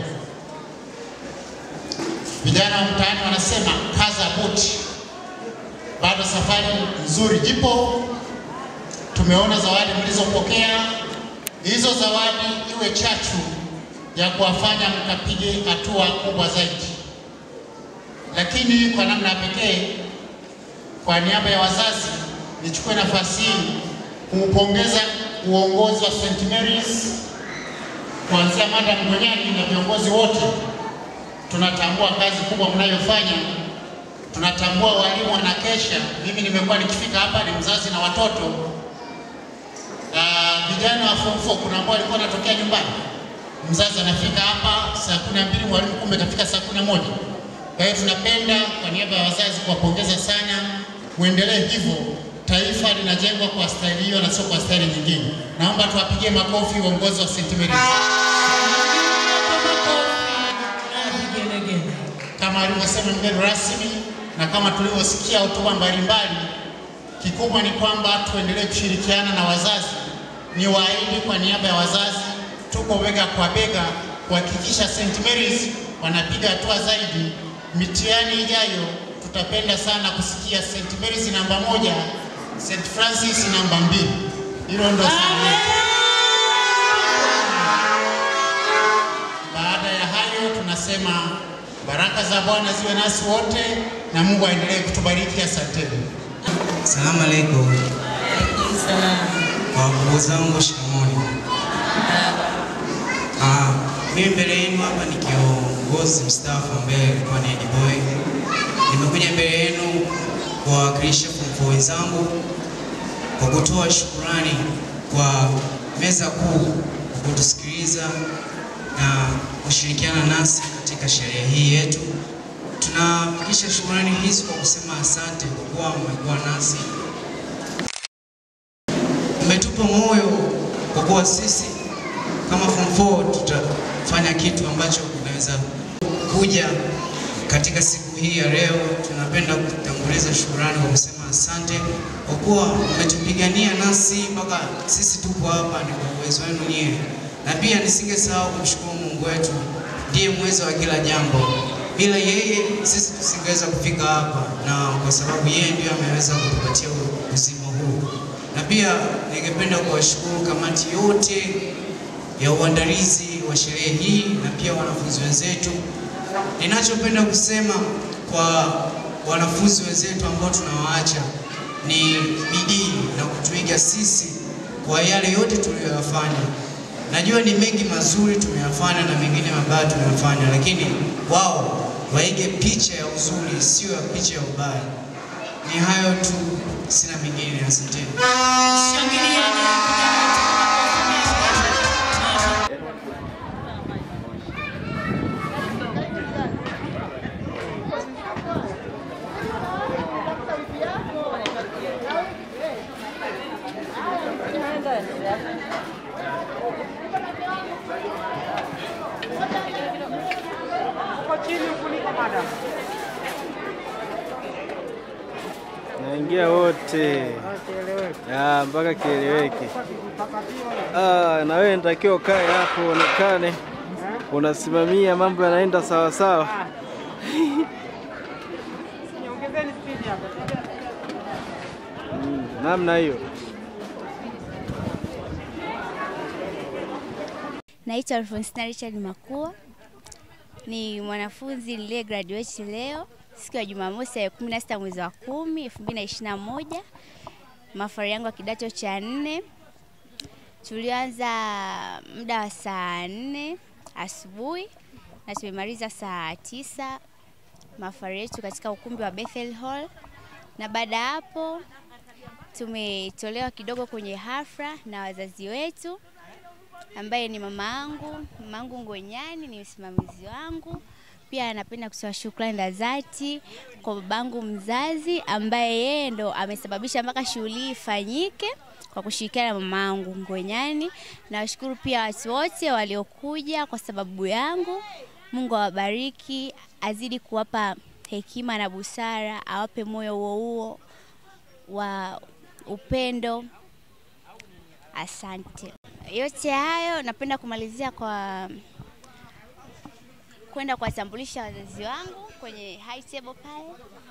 Vijana wa mtaani wanasema kaza buti, bado safari nzuri ipo. Tumeona zawadi mlizopokea, hizo zawadi iwe chachu ya kuwafanya mkapige hatua kubwa zaidi lakini kwa namna ya pekee, kwa niaba ya wazazi, nichukue nafasi hii kuupongeza uongozi wa St. Mary's kuanzia Madam Ngonyani na viongozi wote. Tunatambua kazi kubwa mnayofanya, tunatambua walimu wanakesha. Mimi nimekuwa nikifika hapa, ni mzazi na watoto na vijana wa form 4 kuna ambao walikuwa wanatokea nyumbani, mzazi anafika hapa saa kumi na mbili, mwalimu kumbe kafika saa kumi na moja. Kwa hiyo tunapenda kwa niaba ya wazazi kuwapongeza sana, muendelee hivyo. Taifa linajengwa kwa staili hiyo na sio kwa staili nyingine. Naomba tuwapigie makofi uongozi wa St. Mary's. Kama alivyosema mgeni rasmi na kama tulivyosikia hotuba mbalimbali, kikubwa ni kwamba tuendelee kushirikiana na wazazi. Ni waahidi kwa niaba ya wazazi, tuko bega kwa bega kuhakikisha St. Mary's wanapiga hatua zaidi mitihani ijayo tutapenda sana kusikia St. Mary's namba moja, St. Francis namba mbili. Hilo ndo sana. Baada ya hayo tunasema baraka za Bwana ziwe nasi wote na Mungu aendelee kutubariki. Asanteni. Salamu alaikum. Kwa wakubwa zangu shikamoni. Ah, mimi mbele yenu hapa ni kiongozi mstaafu ambaye alikuwa ni Eddie Boy. Nimekuja mbele yenu kuwawakilisha form four wenzangu kwa kutoa shukurani kwa meza kuu kwa kutusikiliza na kushirikiana nasi katika sherehe hii yetu. Tunafikisha shukurani hizi kwa kusema asante kwa kuwa mmekuwa nasi, mmetupa moyo kwa kuwa sisi kama form 4 tutafanya kitu ambacho kinaweza kuja katika siku hii ya leo. Tunapenda kutanguliza shukurani kwa kusema asante kwa kuwa umetupigania nasi mpaka sisi tupo hapa, ni kwa uwezo wenu nyie, na pia nisingesahau kumshukuru Mungu wetu, ndiye mweza wa kila jambo. Bila yeye sisi tusingeweza kufika hapa, na kwa sababu yeye ndiyo ameweza kutupatia uzima huu. Na pia ningependa kuwashukuru kamati yote ya uandalizi wa sherehe hii na pia wanafunzi wenzetu. Ninachopenda kusema kwa wanafunzi wenzetu ambao tunawaacha ni bidii na kutuiga sisi kwa yale yote tuliyoyafanya. Najua ni mengi mazuri tumeyafanya na mengine mabaya tumeyafanya, lakini wao waige picha ya uzuri, sio ya picha ya ubaya. Ni hayo tu, sina mengine. Asanteni. naingia wote Ah, mpaka kieleweke. Ah, na wewe nitakiwa ukae hapo uonekane unasimamia mambo yanaenda sawa sawa. Mm, namna hiyo. Naitwa Alfonsina Richard Makua, ni mwanafunzi niliye graduate leo siku ya Jumamosi ya 16 mwezi wa 10 2021, mafari yangu ya kidato cha nne. Tulianza muda wa saa nne asubuhi na tumemaliza saa tisa mafari yetu katika ukumbi wa Bethel Hall, na baada ya hapo tumetolewa kidogo kwenye hafla na wazazi wetu ambaye ni mama yangu, mama yangu Ngonyani ni msimamizi wangu. Pia napenda kutoa shukrani za dhati kwa babangu mzazi ambaye yeye ndo amesababisha mpaka shughuli hii ifanyike kwa kushirikiana na mama yangu Ngonyani. Nawashukuru pia watu wote waliokuja kwa sababu yangu. Mungu awabariki, azidi kuwapa hekima na busara, awape moyo huo huo wa upendo. Asante. Yote hayo napenda kumalizia kwa kwenda kuwatambulisha wazazi wangu kwenye high table pale.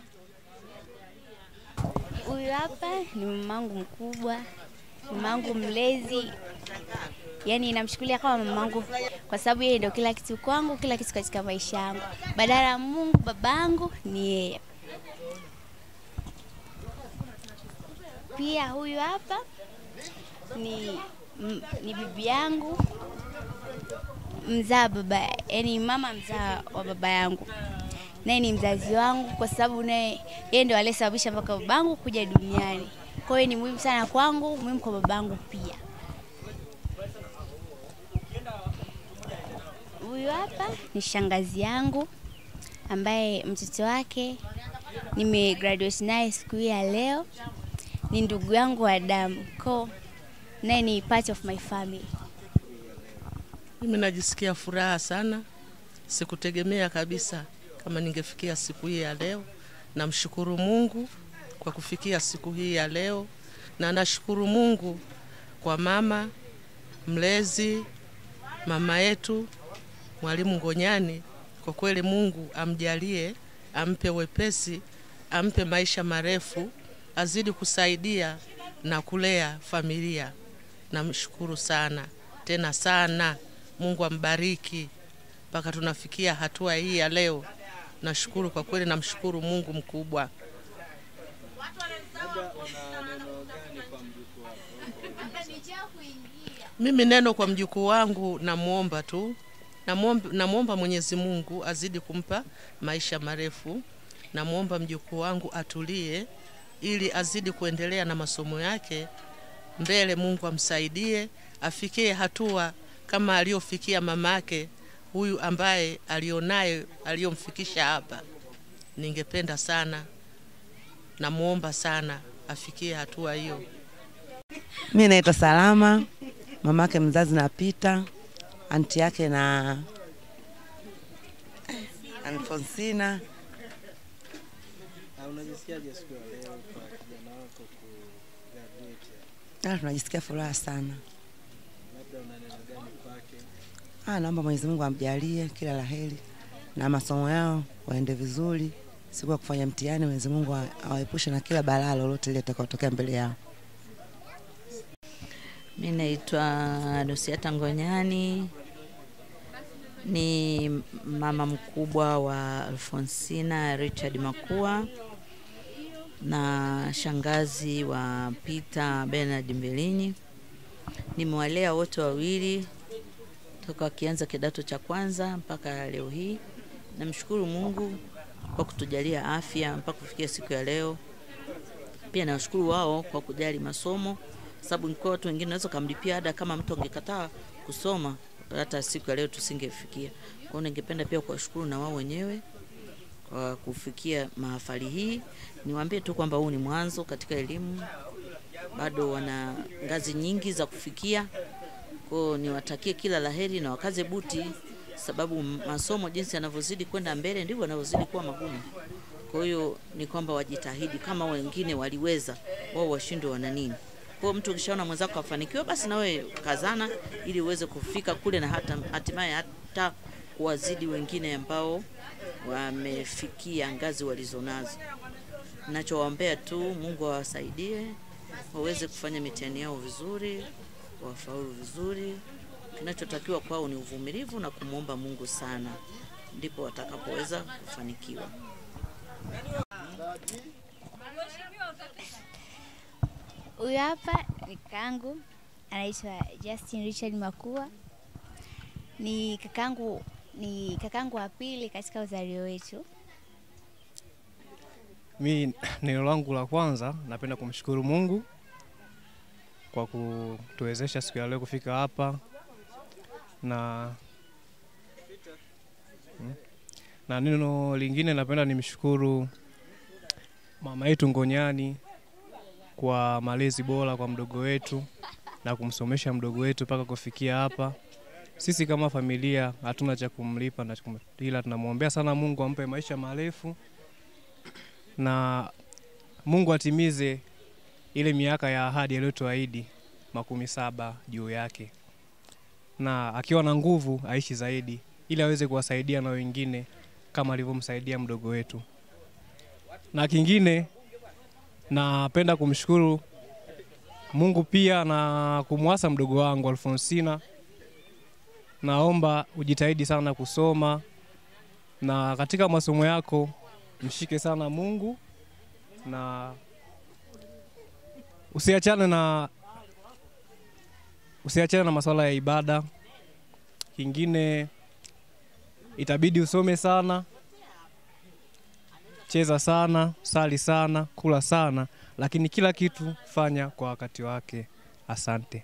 Huyu hapa ni mamangu mkubwa, mamangu mlezi, yaani namchukulia kama mamangu kwa sababu yeye ndio kila kitu kwangu, kila kitu katika maisha yangu. Badala ya Mungu, babangu ni yeye. Pia huyu hapa ni, m- ni bibi yangu mzaa baba, yani mama mzaa wa baba yangu, naye ni mzazi wangu kwa sababu naye yeye ndio aliyesababisha mpaka babangu kuja duniani. Kwa hiyo ni muhimu sana kwangu, muhimu kwa babangu pia. Huyu hapa ni shangazi yangu ambaye mtoto wake nimegraduate naye siku hii ya leo, ni ndugu yangu wa damu, ko naye ni part of my family. Mimi najisikia furaha sana, sikutegemea kabisa kama ningefikia siku hii ya leo. Namshukuru Mungu kwa kufikia siku hii ya leo, na nashukuru Mungu kwa mama mlezi, mama yetu Mwalimu Ngonyani. Kwa kweli Mungu amjalie, ampe wepesi, ampe maisha marefu, azidi kusaidia na kulea familia. Namshukuru sana tena sana. Mungu ambariki mpaka tunafikia hatua hii ya leo. Nashukuru kwa kweli, namshukuru Mungu mkubwa. Mimi neno kwa mjukuu wangu, namwomba tu, namwomba, namwomba Mwenyezi Mungu azidi kumpa maisha marefu. Namwomba mjukuu wangu atulie, ili azidi kuendelea na masomo yake mbele. Mungu amsaidie afikie hatua kama aliyofikia mamake huyu ambaye alionaye aliyomfikisha hapa. Ningependa sana, namwomba sana afikie hatua hiyo. Mi naitwa Salama, mamake mzazi na Pita, anti yake na Alfonsina. Unajisikiaje siku ya leo kwa kijana? Ah, tunajisikia furaha sana. Ah, naomba Mwenyezi Mungu amjalie kila laheri na masomo yao waende vizuri. Siku ya kufanya mtihani, Mwenyezi Mungu awa- awaepushe na kila balaa lolote lile litakayotokea mbele yao. Mi naitwa Dosiata Ngonyani, ni mama mkubwa wa Alfonsina Richard Makua na shangazi wa Peter Bernard Mbilinyi. Nimewalea wote wawili toka wakianza kidato cha kwanza mpaka leo hii. Namshukuru Mungu kwa kutujalia afya mpaka kufikia siku ya leo. Pia nawashukuru wao kwa kujali masomo, sababu ingekuwa watu wengine naweza kamlipia ada, kama mtu angekataa kusoma, hata siku ya leo tusingefikia. Kwa hiyo ningependa pia kuwashukuru na wao wenyewe kwa kufikia mahafali hii. Niwaambie tu kwamba huu ni mwanzo katika elimu, bado wana ngazi nyingi za kufikia. Kwa hiyo niwatakie kila laheri na wakaze buti, sababu masomo jinsi yanavyozidi kwenda mbele ndivyo yanavyozidi kuwa magumu. Kwa hiyo ni kwamba wajitahidi, kama wengine waliweza, wao washindwe wana nini. Kwa hiyo mtu ukishaona mwenzako afanikiwa, basi na wewe kazana, ili uweze kufika kule na hata hatimaye hata kuwazidi wengine ambao wamefikia ngazi walizonazo. Nachowaombea tu Mungu awasaidie waweze kufanya mitihani yao vizuri, wafaulu vizuri. Kinachotakiwa kwao ni uvumilivu na kumwomba Mungu sana, ndipo watakapoweza kufanikiwa. Huyu hapa ni kakangu anaitwa Justin Richard Makua. Ni kakangu ni kakangu wa pili katika uzalio wetu. Mi neno langu la kwanza napenda kumshukuru Mungu kwa kutuwezesha siku ya leo kufika hapa na Hmm. na neno lingine napenda nimshukuru mama yetu Ngonyani kwa malezi bora kwa mdogo wetu na kumsomesha mdogo wetu mpaka kufikia hapa. Sisi kama familia hatuna cha kumlipa na cha kum- ila tunamwombea sana Mungu ampe maisha marefu na Mungu atimize ile miaka ya ahadi aliyotuahidi makumi saba juu yake, na akiwa na nguvu aishi zaidi, ili aweze kuwasaidia na wengine kama alivyomsaidia mdogo wetu. Na kingine napenda kumshukuru Mungu pia na kumwasa mdogo wangu Alfonsina. Naomba ujitahidi sana kusoma na katika masomo yako mshike sana Mungu na usiachane na usiachane na masuala ya ibada. Kingine itabidi usome sana, cheza sana, sali sana, kula sana, lakini kila kitu fanya kwa wakati wake. Asante.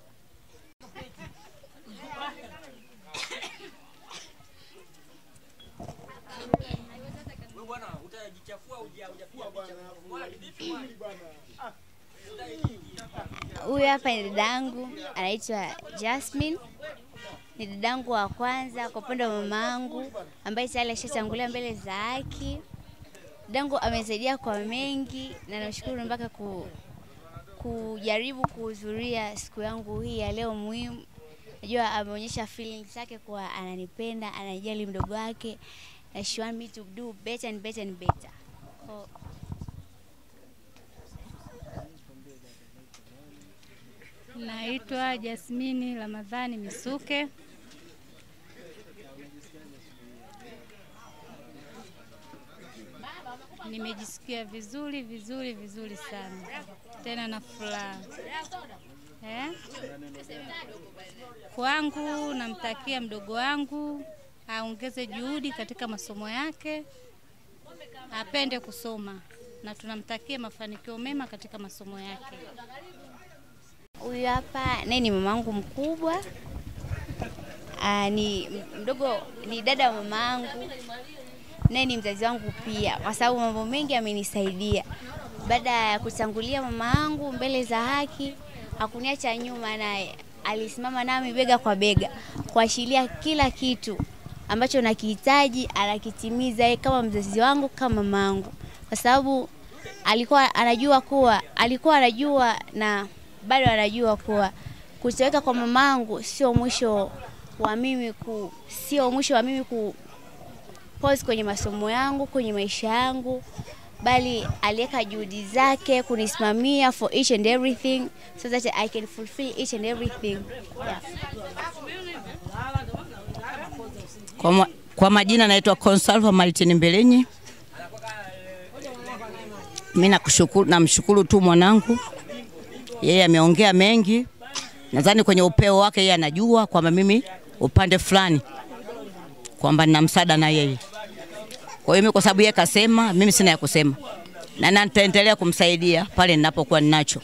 Huyu hapa ni dadangu anaitwa Jasmine. Ni dadangu wa kwanza kwa upande wa mama yangu ambaye tayari ashatangulia mbele za haki. Dadangu amesaidia kwa mengi na namshukuru mpaka ku, kujaribu kuhudhuria siku yangu hii ya leo muhimu. Najua ameonyesha feelings zake kuwa ananipenda, anajali mdogo wake. Na she want me to do better and better and better. Kwa- Naitwa Jasmini Ramadhani Misuke. Nimejisikia vizuri vizuri vizuri sana, tena na furaha eh? Kwangu namtakia mdogo wangu aongeze juhudi katika masomo yake, apende kusoma na tunamtakia mafanikio mema katika masomo yake. Huyu hapa naye ni mamangu mkubwa. Aa, ni mdogo, ni dada wa mamangu, naye ni mzazi wangu pia, kwa sababu mambo mengi amenisaidia. Baada ya kutangulia mama yangu mbele za haki, hakuniacha nyuma, naye alisimama nami bega kwa bega kuashiria kila kitu ambacho nakihitaji anakitimiza yeye kama mzazi wangu kama mamangu, kwa sababu alikuwa anajua kuwa alikuwa anajua na bado wanajua kuwa kutoweka kwa mamangu sio mwisho wa mimi ku sio mwisho wa mimi ku pause kwenye masomo yangu, kwenye maisha yangu, bali aliweka juhudi zake kunisimamia for each and everything so that I can fulfill each and everything. Yeah. Kwa, ma, kwa majina naitwa Consalva Martin Mbelenyi. Mimi nakushukuru, namshukuru tu mwanangu, yeye ameongea mengi, nadhani kwenye upeo wake yeye anajua kwamba mimi upande fulani kwamba nina msaada na yeye. Kwa hiyo mimi kwa sababu yeye kasema, mimi sina ya kusema, na na nitaendelea kumsaidia pale ninapokuwa ninacho.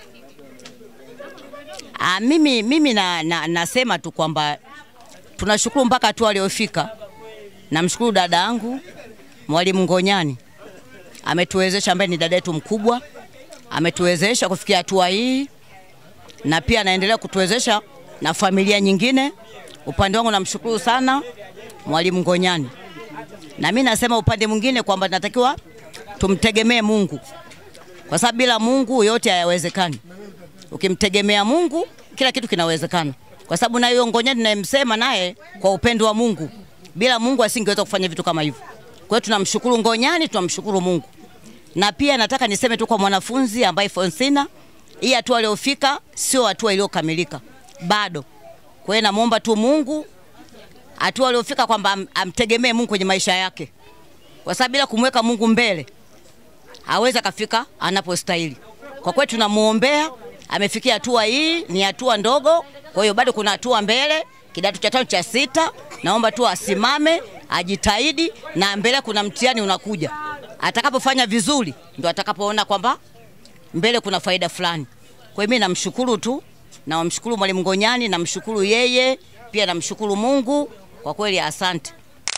Ah, mimi, mimi na, na, nasema tu kwamba tunashukuru mpaka hatua aliyofika. Namshukuru dada yangu Mwalimu Ngonyani, ametuwezesha, ambaye ni dada yetu mkubwa, ametuwezesha kufikia hatua hii, na pia anaendelea kutuwezesha na familia nyingine. Upande wangu namshukuru sana Mwalimu Ngonyani, na mimi nasema upande mwingine kwamba tunatakiwa tumtegemee Mungu, kwa sababu bila Mungu yote hayawezekani. Ukimtegemea Mungu kila kitu kinawezekana, kwa sababu na hiyo Ngonyani nayemsema naye kwa upendo wa Mungu, bila Mungu asingeweza kufanya vitu kama hivyo. Kwa hiyo tunamshukuru Ngonyani, tunamshukuru Mungu. Na pia nataka niseme tu kwa mwanafunzi ambaye Fonsina, hii hatua aliyofika sio hatua iliyokamilika bado. Kwa hiyo namwomba tu Mungu hatua aliyofika kwamba am, amtegemee Mungu kwenye maisha yake, kwa sababu bila kumweka Mungu mbele hawezi akafika anapostahili. Kwa kweli tunamuombea, amefikia hatua hii, ni hatua ndogo, kwa hiyo bado kuna hatua mbele, kidato cha tano cha sita. Naomba tu asimame, ajitahidi, na mbele kuna mtihani unakuja. Atakapofanya vizuri, ndo atakapoona kwamba mbele kuna faida fulani. Kwa hiyo mimi namshukuru tu, namshukuru Mwalimu Ngonyani, namshukuru yeye pia, namshukuru Mungu kwa kweli, asante.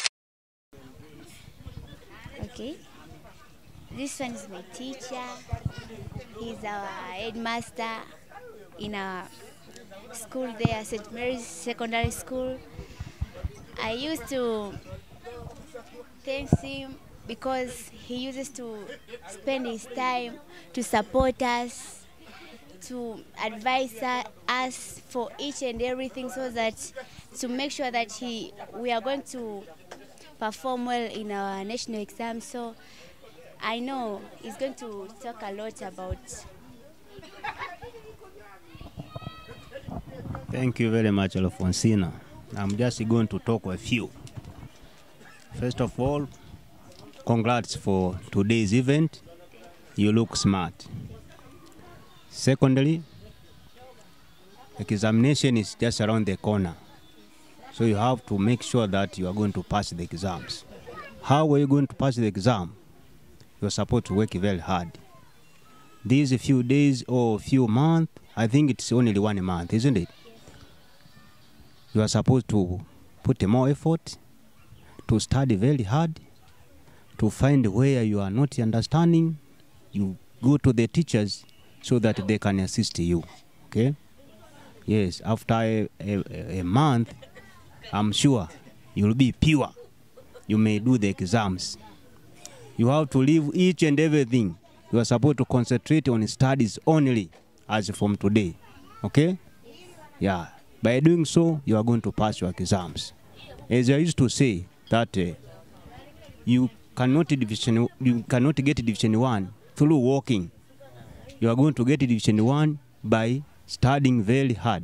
Okay. This one is my teacher. He's our headmaster in our school there, St. Mary's Secondary School. I used to thank him because he uses to spend his time to support us, to advise uh, us for each and everything so that to make sure that he we are going to perform well in our national exam. So I know he's going to talk a lot about Thank you very much, Alfonsina. I'm just going to talk a few. First of all, congrats for today's event. You look smart. Secondly, examination is just around the corner. So you have to make sure that you are going to pass the exams. How are you going to pass the exam? You're supposed to work very hard. These few days or few months, I think it's only one month, isn't it? You are supposed to put more effort, to study very hard, to find where you are not understanding. You go to the teachers so that they can assist you. Okay? Yes, after a, a, a month, I'm sure you'll be pure. You may do the exams. You have to leave each and everything. You are supposed to concentrate on studies only as from today. Okay? Yeah. By doing so, you are going to pass your exams. As I used to say, that uh, you cannot division you cannot get division one through walking. You are going to get division one by studying very hard.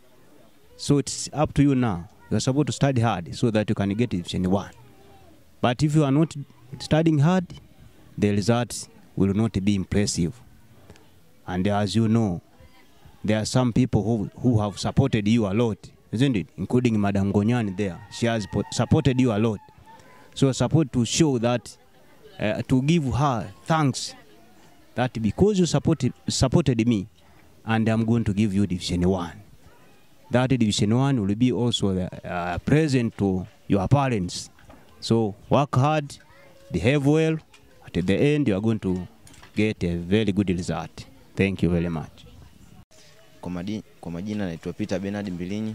So it's up to you now. You are supposed to study hard so that you can get division one. But if you are not studying hard, the results will not be impressive. And as you know, there are some people who, who have supported you a lot, isn't it? Including Madam Gonyani there. She has po- supported you a lot. So support to show that, uh, to give her thanks that because you supported, supported me, and I'm going to give you Division 1. That Division 1 will be also the, uh, present to your parents. So work hard, behave well. At the end, you are going to get a very good result. Thank you very much. Kwa, madi, kwa majina naitwa Peter Bernard Mbilinyi.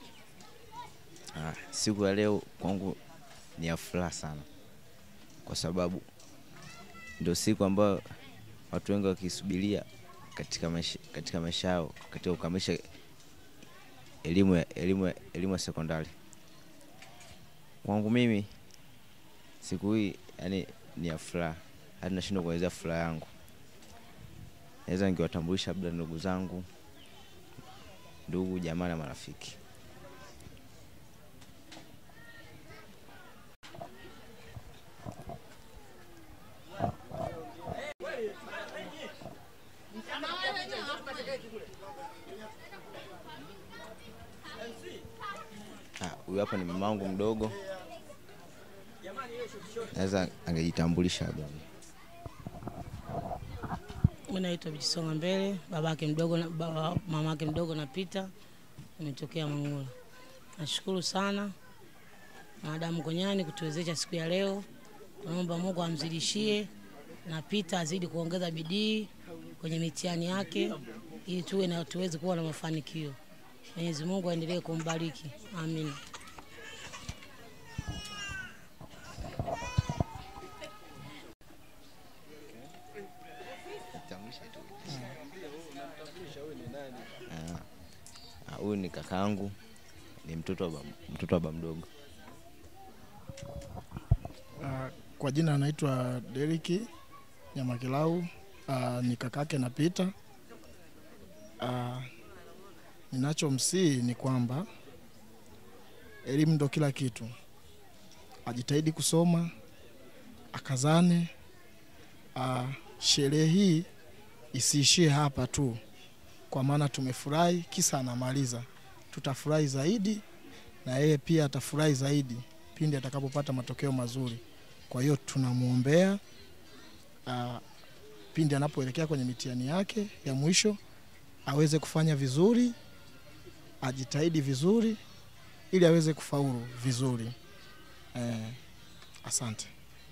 Ah, siku ya leo kwangu ni ya furaha sana, kwa sababu ndio siku ambayo watu wengi wakisubiria katika maisha, katika maisha yao katika kukamilisha elimu ya elimu ya elimu ya sekondari. Kwangu mimi siku hii yani ni ya furaha, hadi nashindwa kuelezea furaha yangu. Naweza ningewatambulisha labda ndugu zangu, ndugu jamaa na marafiki. Ah, Huyu hapa ni mamangu mdogo, naweza angejitambulisha labda. Mimi naitwa Bijisonga Mbele, babake mdogo na baba, mamake mdogo na Pita, nimetokea Mangula. Nashukuru sana Madamu Gonyani kutuwezesha siku ya leo. Tunaomba Mungu amzidishie na Pita azidi kuongeza bidii kwenye mitihani yake ili tuwe na tuweze kuwa na mafanikio. Mwenyezi Mungu aendelee kumbariki. Amina. Ah, ah, Huyu ni kakaangu, ni mtoto wa baba, mtoto wa baba mdogo. Ah, Kwa jina anaitwa Deriki Nyamakilau, ah, ni kakake na Pita. Ah, Ninachomsihi ni kwamba elimu ndo kila kitu, ajitahidi kusoma, akazane. Ah, Sherehe hii isiishie hapa tu, kwa maana tumefurahi, kisa anamaliza. Tutafurahi zaidi na yeye pia atafurahi zaidi pindi atakapopata matokeo mazuri. Kwa hiyo tunamwombea ah, pindi anapoelekea kwenye mitihani yake ya mwisho aweze kufanya vizuri, ajitahidi vizuri ili aweze kufaulu vizuri. Eh, asante.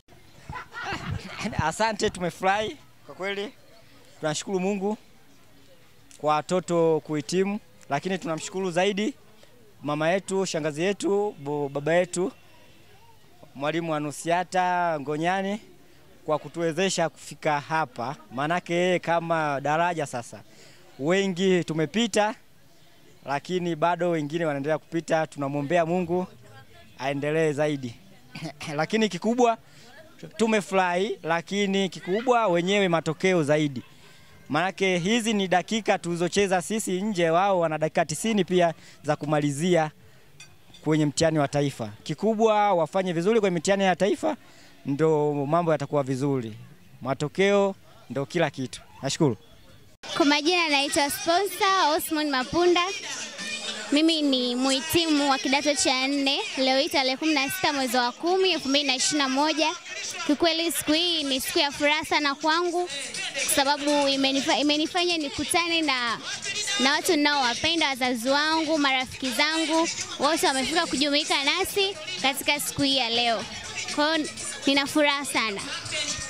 Asante, tumefurahi kwa kweli. Tunashukuru Mungu kwa watoto kuhitimu, lakini tunamshukuru zaidi mama yetu, shangazi yetu, bo- baba yetu Mwalimu Anusiata Ngonyani kwa kutuwezesha kufika hapa, maanake yeye kama daraja sasa. Wengi tumepita, lakini bado wengine wanaendelea kupita. Tunamwombea Mungu aendelee zaidi lakini kikubwa tumefurahi, lakini kikubwa wenyewe matokeo zaidi, maanake hizi ni dakika tulizocheza sisi nje, wao wana dakika tisini pia za kumalizia kwenye mtihani wa taifa. Kikubwa wafanye vizuri kwenye mitihani ya taifa, ndo mambo yatakuwa vizuri. Matokeo ndo kila kitu. Nashukuru. Kwa majina naitwa Sponsor Osman Mapunda. Mimi ni muhitimu wa kidato cha nne leo hii tarehe kumi na sita mwezi wa kumi elfu mbili na ishirini na moja. Kikweli siku hii ni siku ya furaha sana kwangu kwa sababu imenifa, imenifanya nikutane na, na watu ninaowapenda, wazazi wangu, marafiki zangu, wote wamefika kujumuika nasi katika siku hii ya leo. Kwa hiyo nina furaha sana.